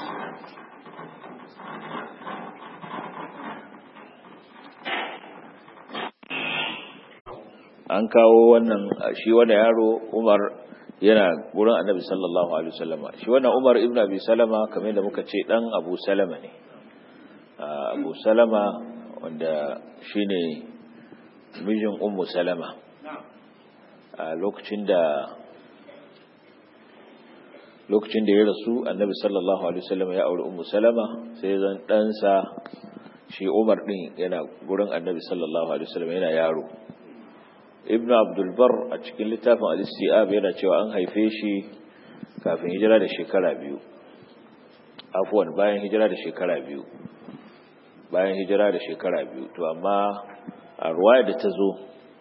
an kawo wannan shi wani yaro umar yana wurin annabi sallallahu alaihi wasallama shi wannan umar ibn abi salama kamar da muka ce dan abu salama ne abu salama wanda shine mijin ummu salama a lokacin da lokacin da ya rasu annabi sallallahu alaihi wasallam ya auri ummu salama sai zan ɗansa shi umar din yana gurin annabi sallallahu alaihi wasallam yana yaro ibnu abdul bar a cikin littafin al-istiab yana cewa an haife shi kafin hijira da shekara biyu afwan bayan hijira da shekara biyu bayan hijira da shekara biyu to amma a ruwaya da ta zo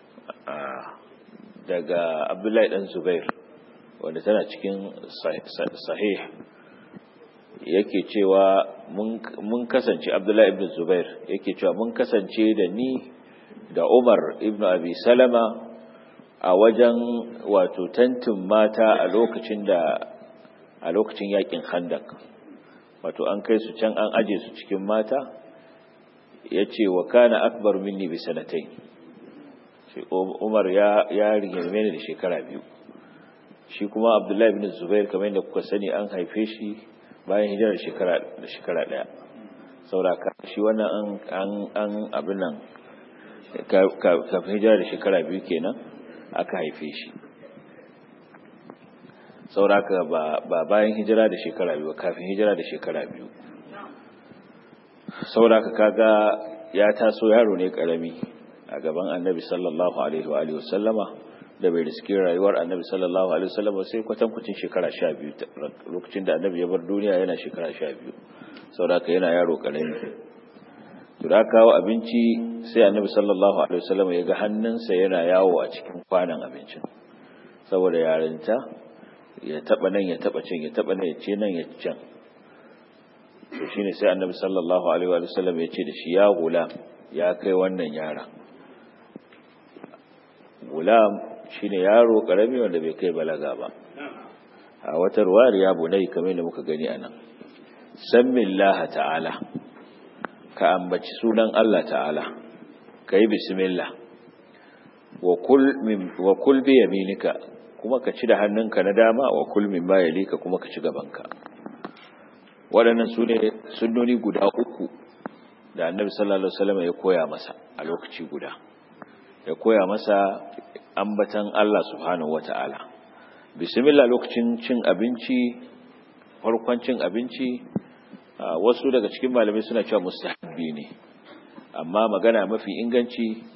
daga abdullahi dan zubair wanda tana cikin sahih yake cewa mun kasance abdullahi ibn zubair yake cewa mun kasance da ni da umar ibn abi salama a wajen wato tantin mata a lokacin da a lokacin yakin khandak wato an kai su can an aje su cikin mata ya ce wa kana akbar minni bi sanatai umar ya ya rigirme ni da shekara biyu shi kuma abdullahi bin zubair kamar yadda kuka sani an haife shi bayan hijirar shekara da shekara daya sauraka shi wannan an an abin nan kafin hijirar da shekara biyu kenan aka haife shi sauraka ba bayan hijira da shekara biyu kafin hijira da shekara biyu sauraka kaga ya taso yaro ne karami a gaban annabi sallallahu alaihi wa alihi wasallama da bai riski rayuwar annabi sallallahu alaihi wasallama sai kwatankwacin shekara sha biyu lokacin da annabi ya bar duniya yana shekara sha biyu saboda yana yaro karami to da kawo abinci sai annabi sallallahu alaihi wasallama ya ga hannunsa yana yawo a cikin kwanan abincin saboda yarinta ya taba nan ya taba can ya taba nan ya ce nan ya can to shine sai annabi sallallahu alaihi wa sallam ya ce da shi ya gulam ya kai wannan yara gulam shine yaro karami wanda bai kai balaga ba a wata ruwayar ya bunai kamar da muka gani anan sammillaha ta'ala ka ambaci sunan Allah ta'ala kai bismillah wa kul min wa kul bi yaminika kuma ka ci da hannunka na dama wa kul min ba yalika kuma ka ci gabanka waɗannan su ne sunnoni guda uku da annabi sallallahu alaihi wasallam ya koya masa a lokaci guda ya koya masa ambatan Allah subhanahu wata'ala bismillah lokacin cin abinci farkon cin abinci wasu daga cikin malamai suna cewa mustahabbi ne amma magana mafi inganci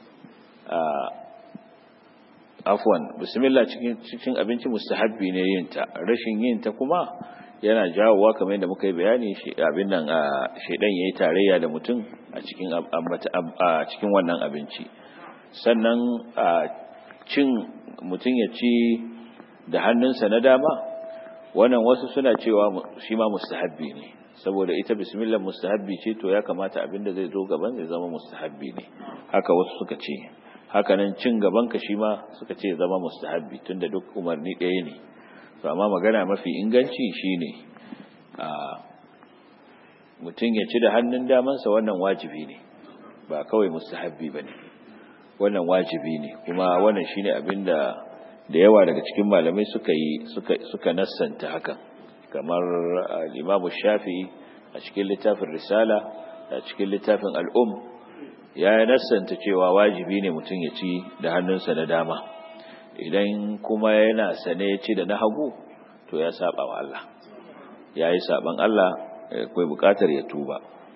afwan bismillah cikin cikin abinci mustahabbi ne yin ta rashin yin ta kuma yana jawowa kamar yadda muka yi bayani shi abin nan shedan yayi tarayya da mutum a cikin a cikin wannan abinci sannan cin mutum ya ci da hannunsa na dama wannan wasu suna cewa shi ma mustahabbi ne saboda ita bismillah mustahabbi ce to ya kamata abin da zai zo gaban zai zama mustahabbi ne haka wasu suka ce haka nan cin gaban ka shi ma suka ce zama mustahabbi tunda duk umarni ɗaya ne to amma magana mafi inganci shine a mutum ya ci da hannun damansa wannan wajibi ne ba kawai mustahabbi ba ne wannan wajibi ne kuma wannan shine abin da da yawa daga cikin malamai suka yi suka suka nassanta hakan kamar al-Imam Shafi'i a cikin littafin Risala a cikin littafin Al-Um ya nassanta cewa wajibi ne mutum ya ci da hannunsa na dama idan kuma yana sane ya ci da na hagu to ya saba wa Allah ya yi saban Allah akwai bukatar ya tuba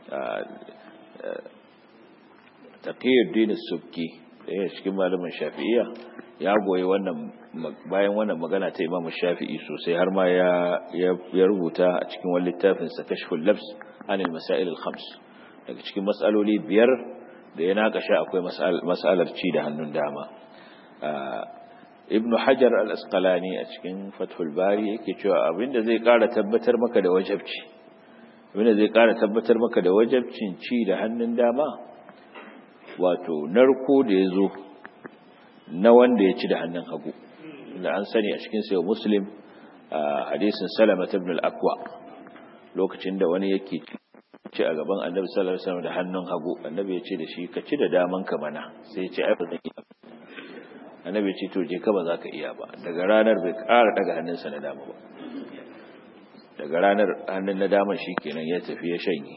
taqiyuddin subki ɗaya cikin malamin shafi'iyya ya goyi wannan bayan wannan magana ta imamu shafi'i sosai har ma ya ya rubuta a cikin wani littafin sa kashful labs anil masail al khams daga cikin matsaloli biyar da ya nakasha akwai mas'alar ci da hannun dama ibn hajar al-asqalani a cikin fathul bari yake cewa abinda zai kara tabbatar maka da wajabci abinda zai kara tabbatar maka da wajabcin ci da hannun dama wato narko da ya zo na wanda ya ci da hannun hagu da an sani a cikin sayo muslim a hadisin salama ibn al-akwa lokacin da wani yake ci a gaban annabi sallallahu alaihi wasallam da hannun hagu annabi ya ce da shi ka ci da daman ka mana sai ya ce ai ba zan iya annabi ya ce to je ka ba za ka iya ba daga ranar bai ƙara daga hannunsa na dama ba daga ranar hannun na daman shi kenan ya tafi ya shanye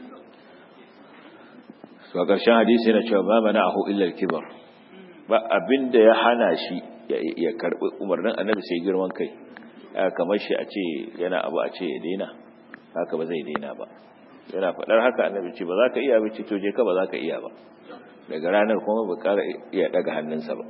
to a ƙarshen hadisi yana cewa ba mana ahu illa kibar ba abinda ya hana shi ya karɓi umarnin annabi sai girman kai kamar shi a ce yana abu a ce ya daina haka ba zai daina ba yana faɗar haka annabi ce ba za ka iya ba ce to je ka ba za ka iya ba daga ranar kuma ba ƙara iya daga hannunsa ba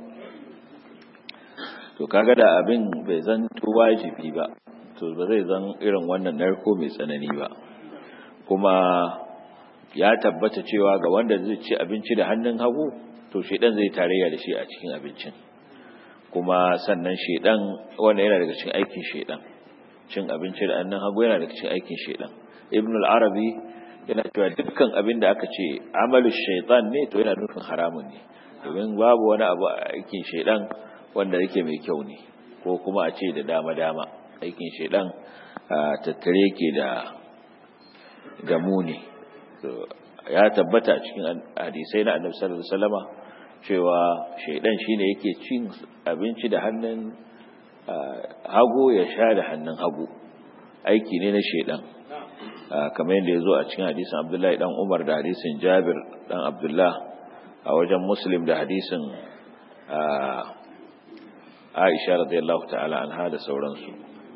to kaga da abin bai zan wajibi ba to ba zai zan irin wannan narko mai tsanani ba kuma ya tabbata cewa ga wanda zai ci abinci da hannun hagu to shedan zai tarayya da shi a cikin abincin kuma sannan shedan wanda yana daga cikin aikin shedan cin abinci da hannun hagu yana daga cikin aikin shedan ibn al-arabi yana cewa dukkan abin da aka ce amalu shaitan ne to yana nufin haramun ne domin babu wani abu a aikin shedan wanda yake mai kyau ne ko kuma a ce da dama-dama aikin shedan tattare ke da da muni ya tabbata cikin hadisai na annabi sallallahu alaihi wasallama cewa shaidan shine yake cin abinci da hannun hagu ya sha da hannun hagu aiki ne na shaidan kamar yadda ya zo a cikin hadisin abdullahi dan umar da hadisin jabir dan abdullah a wajen muslim da hadisin aisha radiyallahu ta'ala anha da sauransu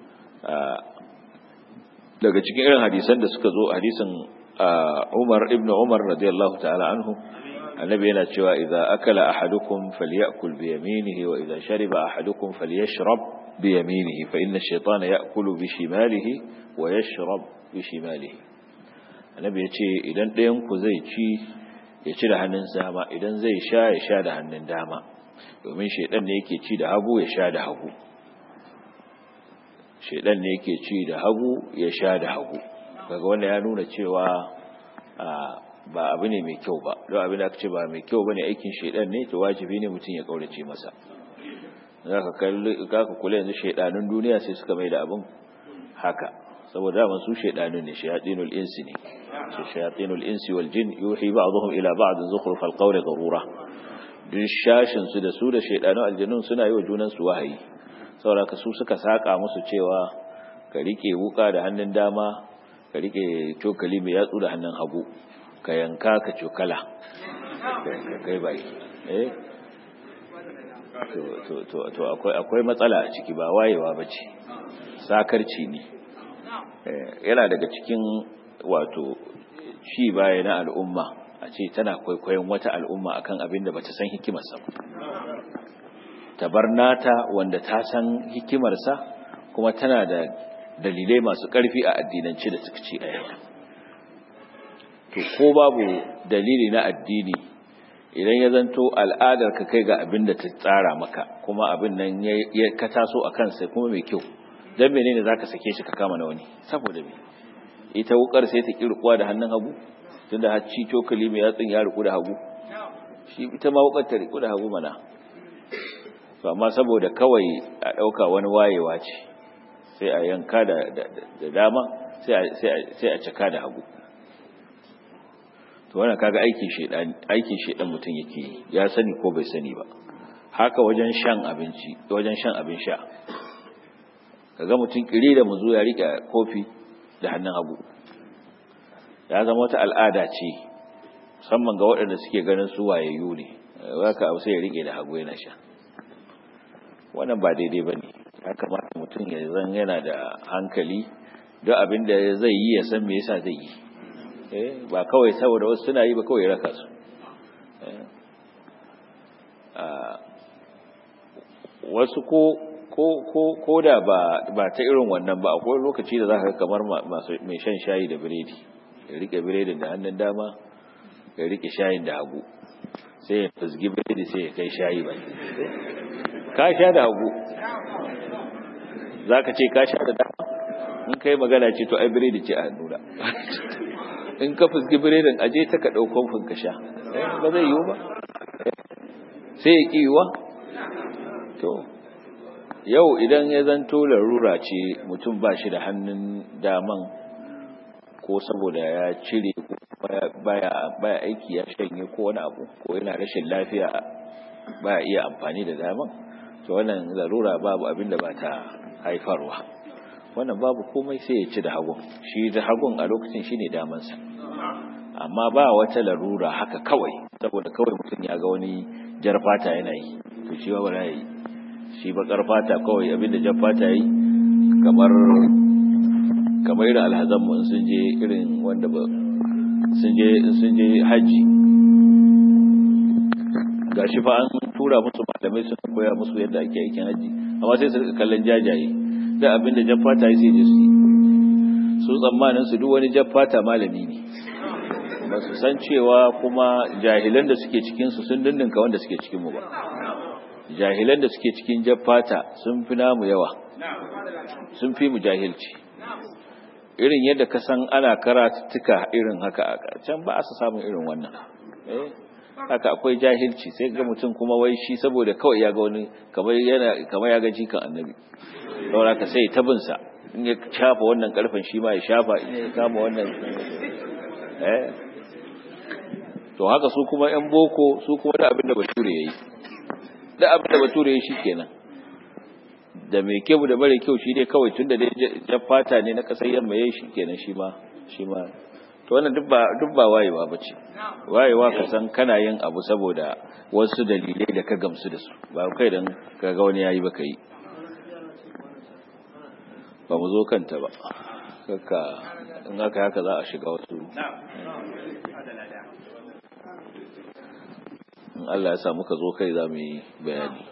daga cikin irin hadisan da suka zo hadisin umar ibn umar radiyallahu ta'ala anhu annabi yana cewa idza akala ahadukum falyakul bi yaminihi wa idza shariba ahadukum falyashrab bi yaminihi fa inna ash-shaytana ya'kulu bi shimalihi wa yashrab bi shimalihi annabi yace idan ɗayan ku zai ci ya ci da hannun dama idan zai sha ya sha da hannun dama domin shaidan ne yake ci da hagu ya sha da hagu shaidan ne yake ci da hagu ya sha da hagu kaga wanda ya nuna cewa ba abu ne mai kyau ba don abin da aka ce ba mai kyau bane aikin shaidan ne to wajibi ne mutum ya kaurace masa zaka kalli kaka kula yanzu shaidanun duniya sai suka mai da abin haka saboda da su shaidanun ne shayatinul insi ne shayatinul insi wal jin yuhi ba'dhum ila ba'd zukhruf al qawli gharura duk shashin su da su da shaidanun aljannun suna yi wa junan su wahayi saboda ka su suka saka musu cewa ka rike wuka da hannun dama ka rike cokali mai yatsu da hannun hagu ka yanka ka cokala ka kai baki eh to to to akwai akwai matsala a ciki ba wayewa bace sakarci ne yana daga cikin wato ci baya na al'umma a ce tana kwaikwayon wata al'umma akan abin da bata san hikimarsa ba tabarnata wanda ta san hikimarsa kuma tana da dalilai masu ƙarfi a addinance da suka ce a yau to ko babu dalili na addini idan ya zanto al'adar ka kai ga abin da ta tsara maka kuma abin nan ya ka taso a kansa kuma mai kyau don menene za ka sake shi ka kama na wani saboda me ita wukar sai ta kirkuwa da hannun hagu tunda har ci cokali mai yatsun ya riku da hagu shi ita ma wukar ta riku da hagu mana to amma saboda kawai a ɗauka wani wayewa ce sai a yanka da dama sai a caka da hagu to wannan kaga aikin shedan aikin shedan mutum yake ya sani ko bai sani ba haka wajen shan abinci wajen shan abin sha kaga mutum kire da muzo ya rike kofi da hannun hagu ya zama wata al'ada ce musamman ga waɗanda suke ganin su wayayyu ne haka abu sai ya rike da hagu yana sha wannan ba daidai bane ya kamata mutum ya zan yana da hankali duk abin da zai yi ya san me yasa zai yi ba kawai saboda wasu suna yi ba kawai raka su wasu ko ko ko ko da ba ba ta irin wannan ba akwai lokaci da zaka kamar masu mai shan shayi da biredi ya rike biredin da hannun dama ya rike shayin da hagu sai ya fusgi biredi sai ya kai shayi ba ka sha da hagu zaka ce ka sha da dama in kai magana ce to ai biredi ce a nuna in ka fusgi biredin aje ta ka ɗaukon fin ka sha ba zai yiwu ba sai ya yiwuwa to yau idan ya zanto larura ce mutum ba shi da hannun daman ko saboda ya cire baya aiki ya shanye ko wani abu ko yana rashin lafiya baya iya amfani da daman to wannan larura babu abin da ba ta haifarwa wannan babu komai sai ya ci da hagun shi da hagun a lokacin shine damansa amma ba wata larura haka kawai saboda kawai mutum ya ga wani jar fata yana yi to shi ba ya yi shi bakar fata kawai abinda jar fata yi kamar kamar irin alhazan mu sun je irin wanda ba sun je sun je haji gashi fa an tura musu malamai sun koya musu yadda ake aikin haji amma sai su kallon jajaye da abin da jaffata ya sai su su tsammanin su duk wani jaffata malami ne ba su san cewa kuma jahilan da suke cikin su sun dindinka wanda suke cikin mu ba jahilan da suke cikin jaffata sun fi namu yawa sun fi mu jahilci irin yadda ka san ana karatuttuka irin haka a can ba a samun irin wannan eh haka akwai jahilci sai ga mutum kuma wai shi saboda kawai ya ga wani kamar yana kamar ya ga jikan annabi saboda ka sai tabin sa in ya shafa wannan karfin shi ma ya shafa in ya kama wannan eh to haka su kuma yan boko su kuma da abin da bature yayi da abin da bature yayi shikenan da mai kyau da mara kyau shi dai kawai tunda dai jaffata ne na kasar yamma yayi shikenan shi ma shi ma to wannan duk ba duk ba wayewa bace wayewa ka san kana yin abu saboda wasu dalilai da ka gamsu da su ba kai dan kaga wani yayi baka yi ba mu zo kanta ba kaka in aka haka za a shiga wasu in Allah ya sa muka zo kai za mu yi bayani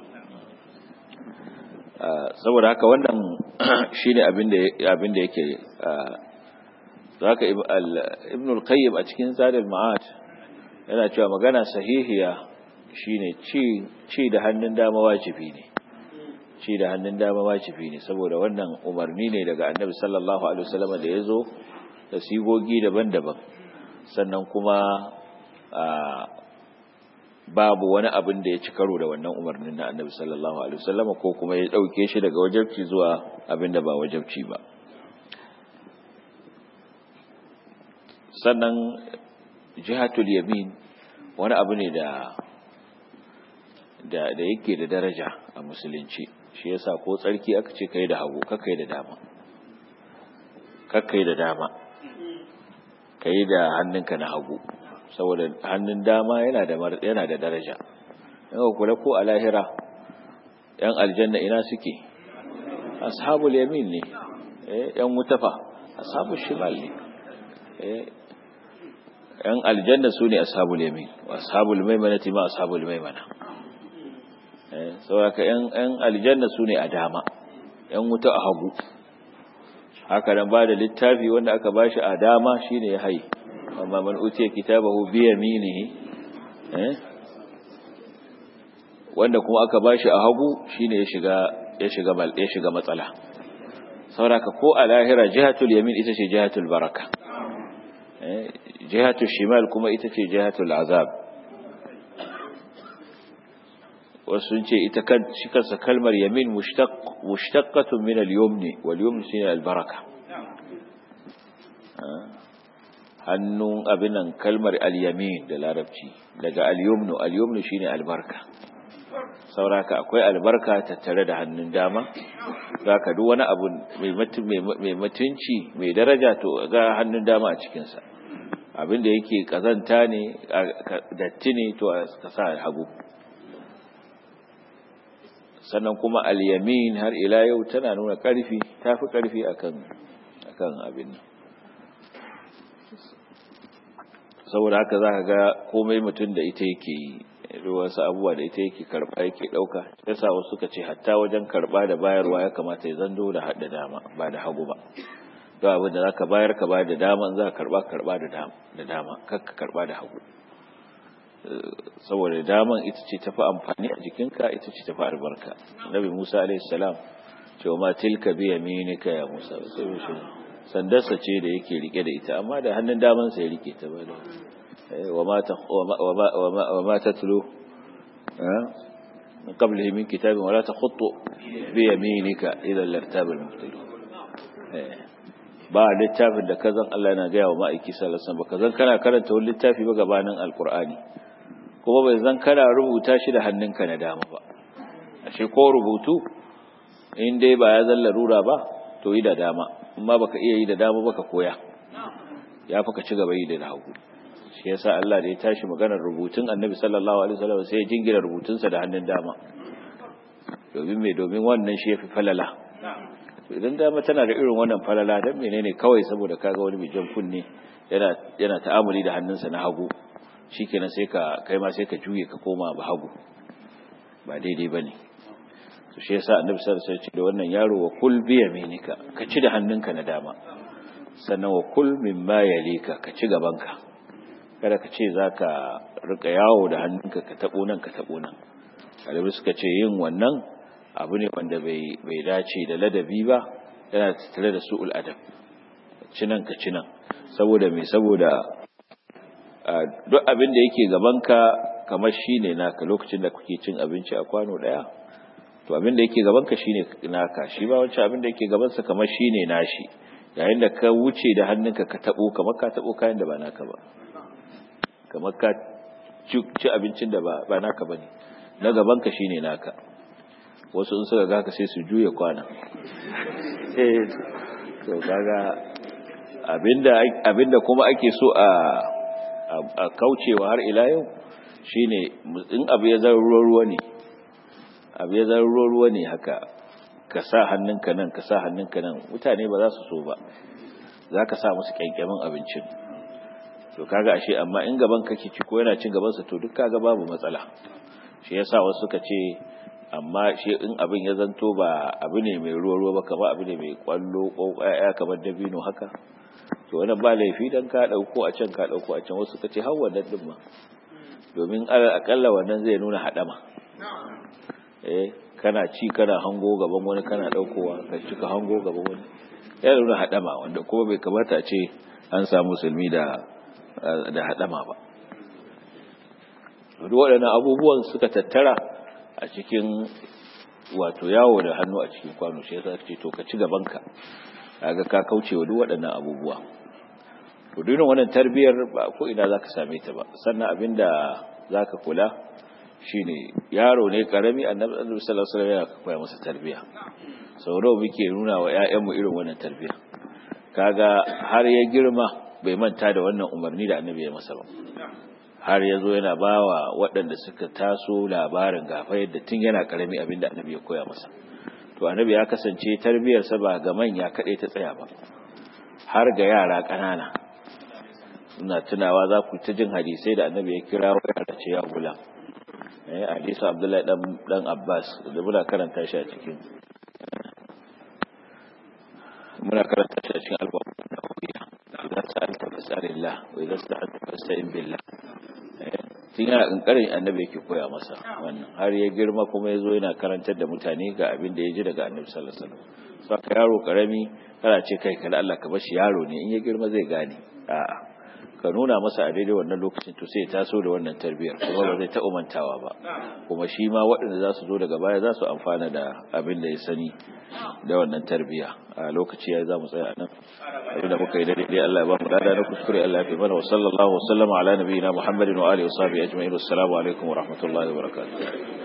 saboda haka wannan shine abin da abin da yake zaka ibn al-qayyim a cikin zadul ma'ad yana cewa magana sahihiya shine ci ci da hannun dama wajibi ne ci da hannun dama wajibi ne saboda wannan umarni ne daga annabi sallallahu alaihi wasallam da yazo da sigogi daban-daban sannan kuma babu wani abin da ya ci karo da wannan umarnin na annabi sallallahu alaihi wasallam ko kuma ya dauke shi daga wajabci zuwa abin da ba wajabci ba sannan jihatul yamin wani abu ne da da da yake da daraja a musulunci shi yasa ko tsarki aka ce kai da hagu kakai da dama kakai da dama kai da hannunka na hagu saboda hannun dama yana da yana da daraja yawa kula ko a lahira yan aljanna ina suke ashabul yamin ne eh yan mutafa ashabul shimal ne eh yan aljanna sune ashabul yamin wa ashabul maimanati ma ashabul maimana eh saboda yan yan aljanna sune a dama yan wuta a hagu haka nan ba da littafi wanda aka bashi a dama shine ya haye amma man utiya kitabahu bi yaminihi eh wanda kuma aka bashi a hagu shine ya shiga ya shiga mal ya shiga matsala saboda ko a lahira jihatul yamin ita ce jihatul baraka eh jihatul shimal kuma ita ce jihatul azab wasu ce ita kan shi kansa kalmar yamin mushtaq mushtaqqatun min al-yumni wal yumni shine al-baraka hannun abin nan kalmar al-yamin da larabci daga al-yumnu al-yumnu shine albarka sauraka akwai albarka tattare da hannun dama zaka duk wani abu mai mutunci mai daraja to ga hannun dama a cikin sa abin da yake kazanta ne datti ne to ka sa hagu sannan kuma al-yamin har ila yau tana nuna karfi tafi karfi akan akan abin nan saboda haka za ka ga komai mutum da ita yake yi wasu abubuwa da ita yake karba yake dauka yasa wasu suka ce hatta wajen karba da bayarwa ya kamata ya zando da hada dama ba da hagu ba don abin da zaka bayar ka bayar da dama in za ka karba karba da dama da dama kar ka karba da hagu saboda daman ita ce tafi amfani a jikinka ita ce tafi albarka nabi musa alaihi salam cewa ma tilka bi yaminika ya musa sai sandarsa ce da yake rike da ita amma da hannun damansa ya rike ta ba da wa ma tatlu min qablihi min kitabin wala takhutu bi yaminika ila lartab al-mubtilun ba littafin da kazan Allah yana gaya wa ma'aiki sallallahu alaihi wasallam kazan kana karanta wani littafi ba gabanin alqur'ani kuma bai zan kana rubuta shi da hannunka na dama ba ashe ko rubutu in dai ba ya zalla rura ba to yi da dama amma baka iya yi da dama baka koya ya fi ka ci gaba yi da hagu shi yasa Allah da ya tashi maganar rubutun Annabi sallallahu alaihi wasallam sai ya jingira rubutunsa da hannun dama domin me domin wannan shi yafi falala to idan dama tana da irin wannan falala dan menene kawai saboda kaga wani mai jan kunne yana yana ta'amuli da hannunsa na hagu shikenan sai ka kai ma sai ka juye ka koma ba hagu ba daidai bane to shi yasa annabi sallallahu alaihi wasallam da wannan yaro wa kul bi yaminika ka ci da hannunka na dama sannan wa kul mimma yalika ka ci gabanka kada ka ce zaka rika yawo da hannunka ka tabo nan ka tabo nan kalibi suka ce yin wannan abu ne wanda bai bai dace da ladabi ba yana tattare da su'ul adab cinan ka cinan saboda me saboda duk abin da yake gabanka kamar shine naka lokacin da kuke cin abinci a kwano daya to abin da yake gabanka shine naka shi ba wancan abin da yake gabansa kamar shine nashi yayin da ka wuce da hannunka ka tabo kamar ka tabo kayan da ba naka ba kamar ka ci abincin da ba naka bane na gabanka shine naka wasu in suka ga ka sai su juya kwana eh to kaga abinda abinda kuma ake so a a kaucewa har ila yau shine in abu ya zama ruwa ne abu ya zama ruwa ne haka ka sa hannunka nan ka sa hannunka nan mutane ba za su so ba za ka sa musu kyankyamin abincin to kaga ashe amma in gaban kake ci ko yana cin gaban sa to duk kaga babu matsala shi yasa wasu suka ce amma shi in abin ya zanto ba abu ne mai ruwa ruwa ba kamar abu ne mai kwallo ko ya kamar dabino haka to wannan ba laifi dan ka dauko a can ka dauko a can wasu suka ce har wannan din ma domin akalla wannan zai nuna hadama eh kana ci kana hango gaban wani kana daukowa ka ci ka hango gaban wani ya nuna hadama wanda kuma bai kamata ce an samu musulmi da da hadama ba duk waɗannan abubuwan suka tattara a cikin wato yawo da hannu a cikin kwano shi yasa ce to ka ci gabanka kaga ka kauce wa duk waɗannan abubuwa to duk wannan tarbiyar ba ko ina zaka same ta ba sannan abinda zaka kula shine yaro ne karami annabi sallallahu alaihi wasallam ya koya masa tarbiya sau nawa muke nuna wa ƴaƴanmu irin wannan tarbiya kaga har ya girma bai manta da wannan umarni da annabi ya masa ba har ya zo yana bawa waɗanda suka taso labarin gafa yadda tun yana karami abinda annabi ya koya masa to annabi ya kasance tarbiyarsa ba ga manya kaɗai ta tsaya ba har ga yara ƙanana ina tunawa za ku ta jin hadisai da annabi ya kira wa yara ce ya gula eh hadisu abdullahi dan dan abbas da muna karanta shi a cikin muna karanta shi a cikin albabu na hudiya idan sa'alta fas'alillah wa idan sta'anta fasta'in billah tun yana ƙanƙarin annabi yake koya masa wannan har ya girma kuma ya zo yana karantar da mutane ga abin da ya ji daga annabi sallallahu alaihi wasallam saka yaro karami kana ce kai kada Allah ka bashi yaro ne in ya girma zai gane a'a ka nuna masa a daidai wannan lokacin to sai ya taso da wannan tarbiyar kuma ba zai taɓa mantawa ba kuma shi ma waɗanda za su zo daga baya za su amfana da abin da ya sani da wannan tarbiya a lokaci ya za mu tsaya nan abin da muka yi da daidai Allah ya ba mu dada na kuskure Allah ya fi mana wa sallallahu wa sallama ala nabiyina Muhammadin wa alihi wa sahbihi ajma'in assalamu alaikum wa rahmatullahi wa barakatuh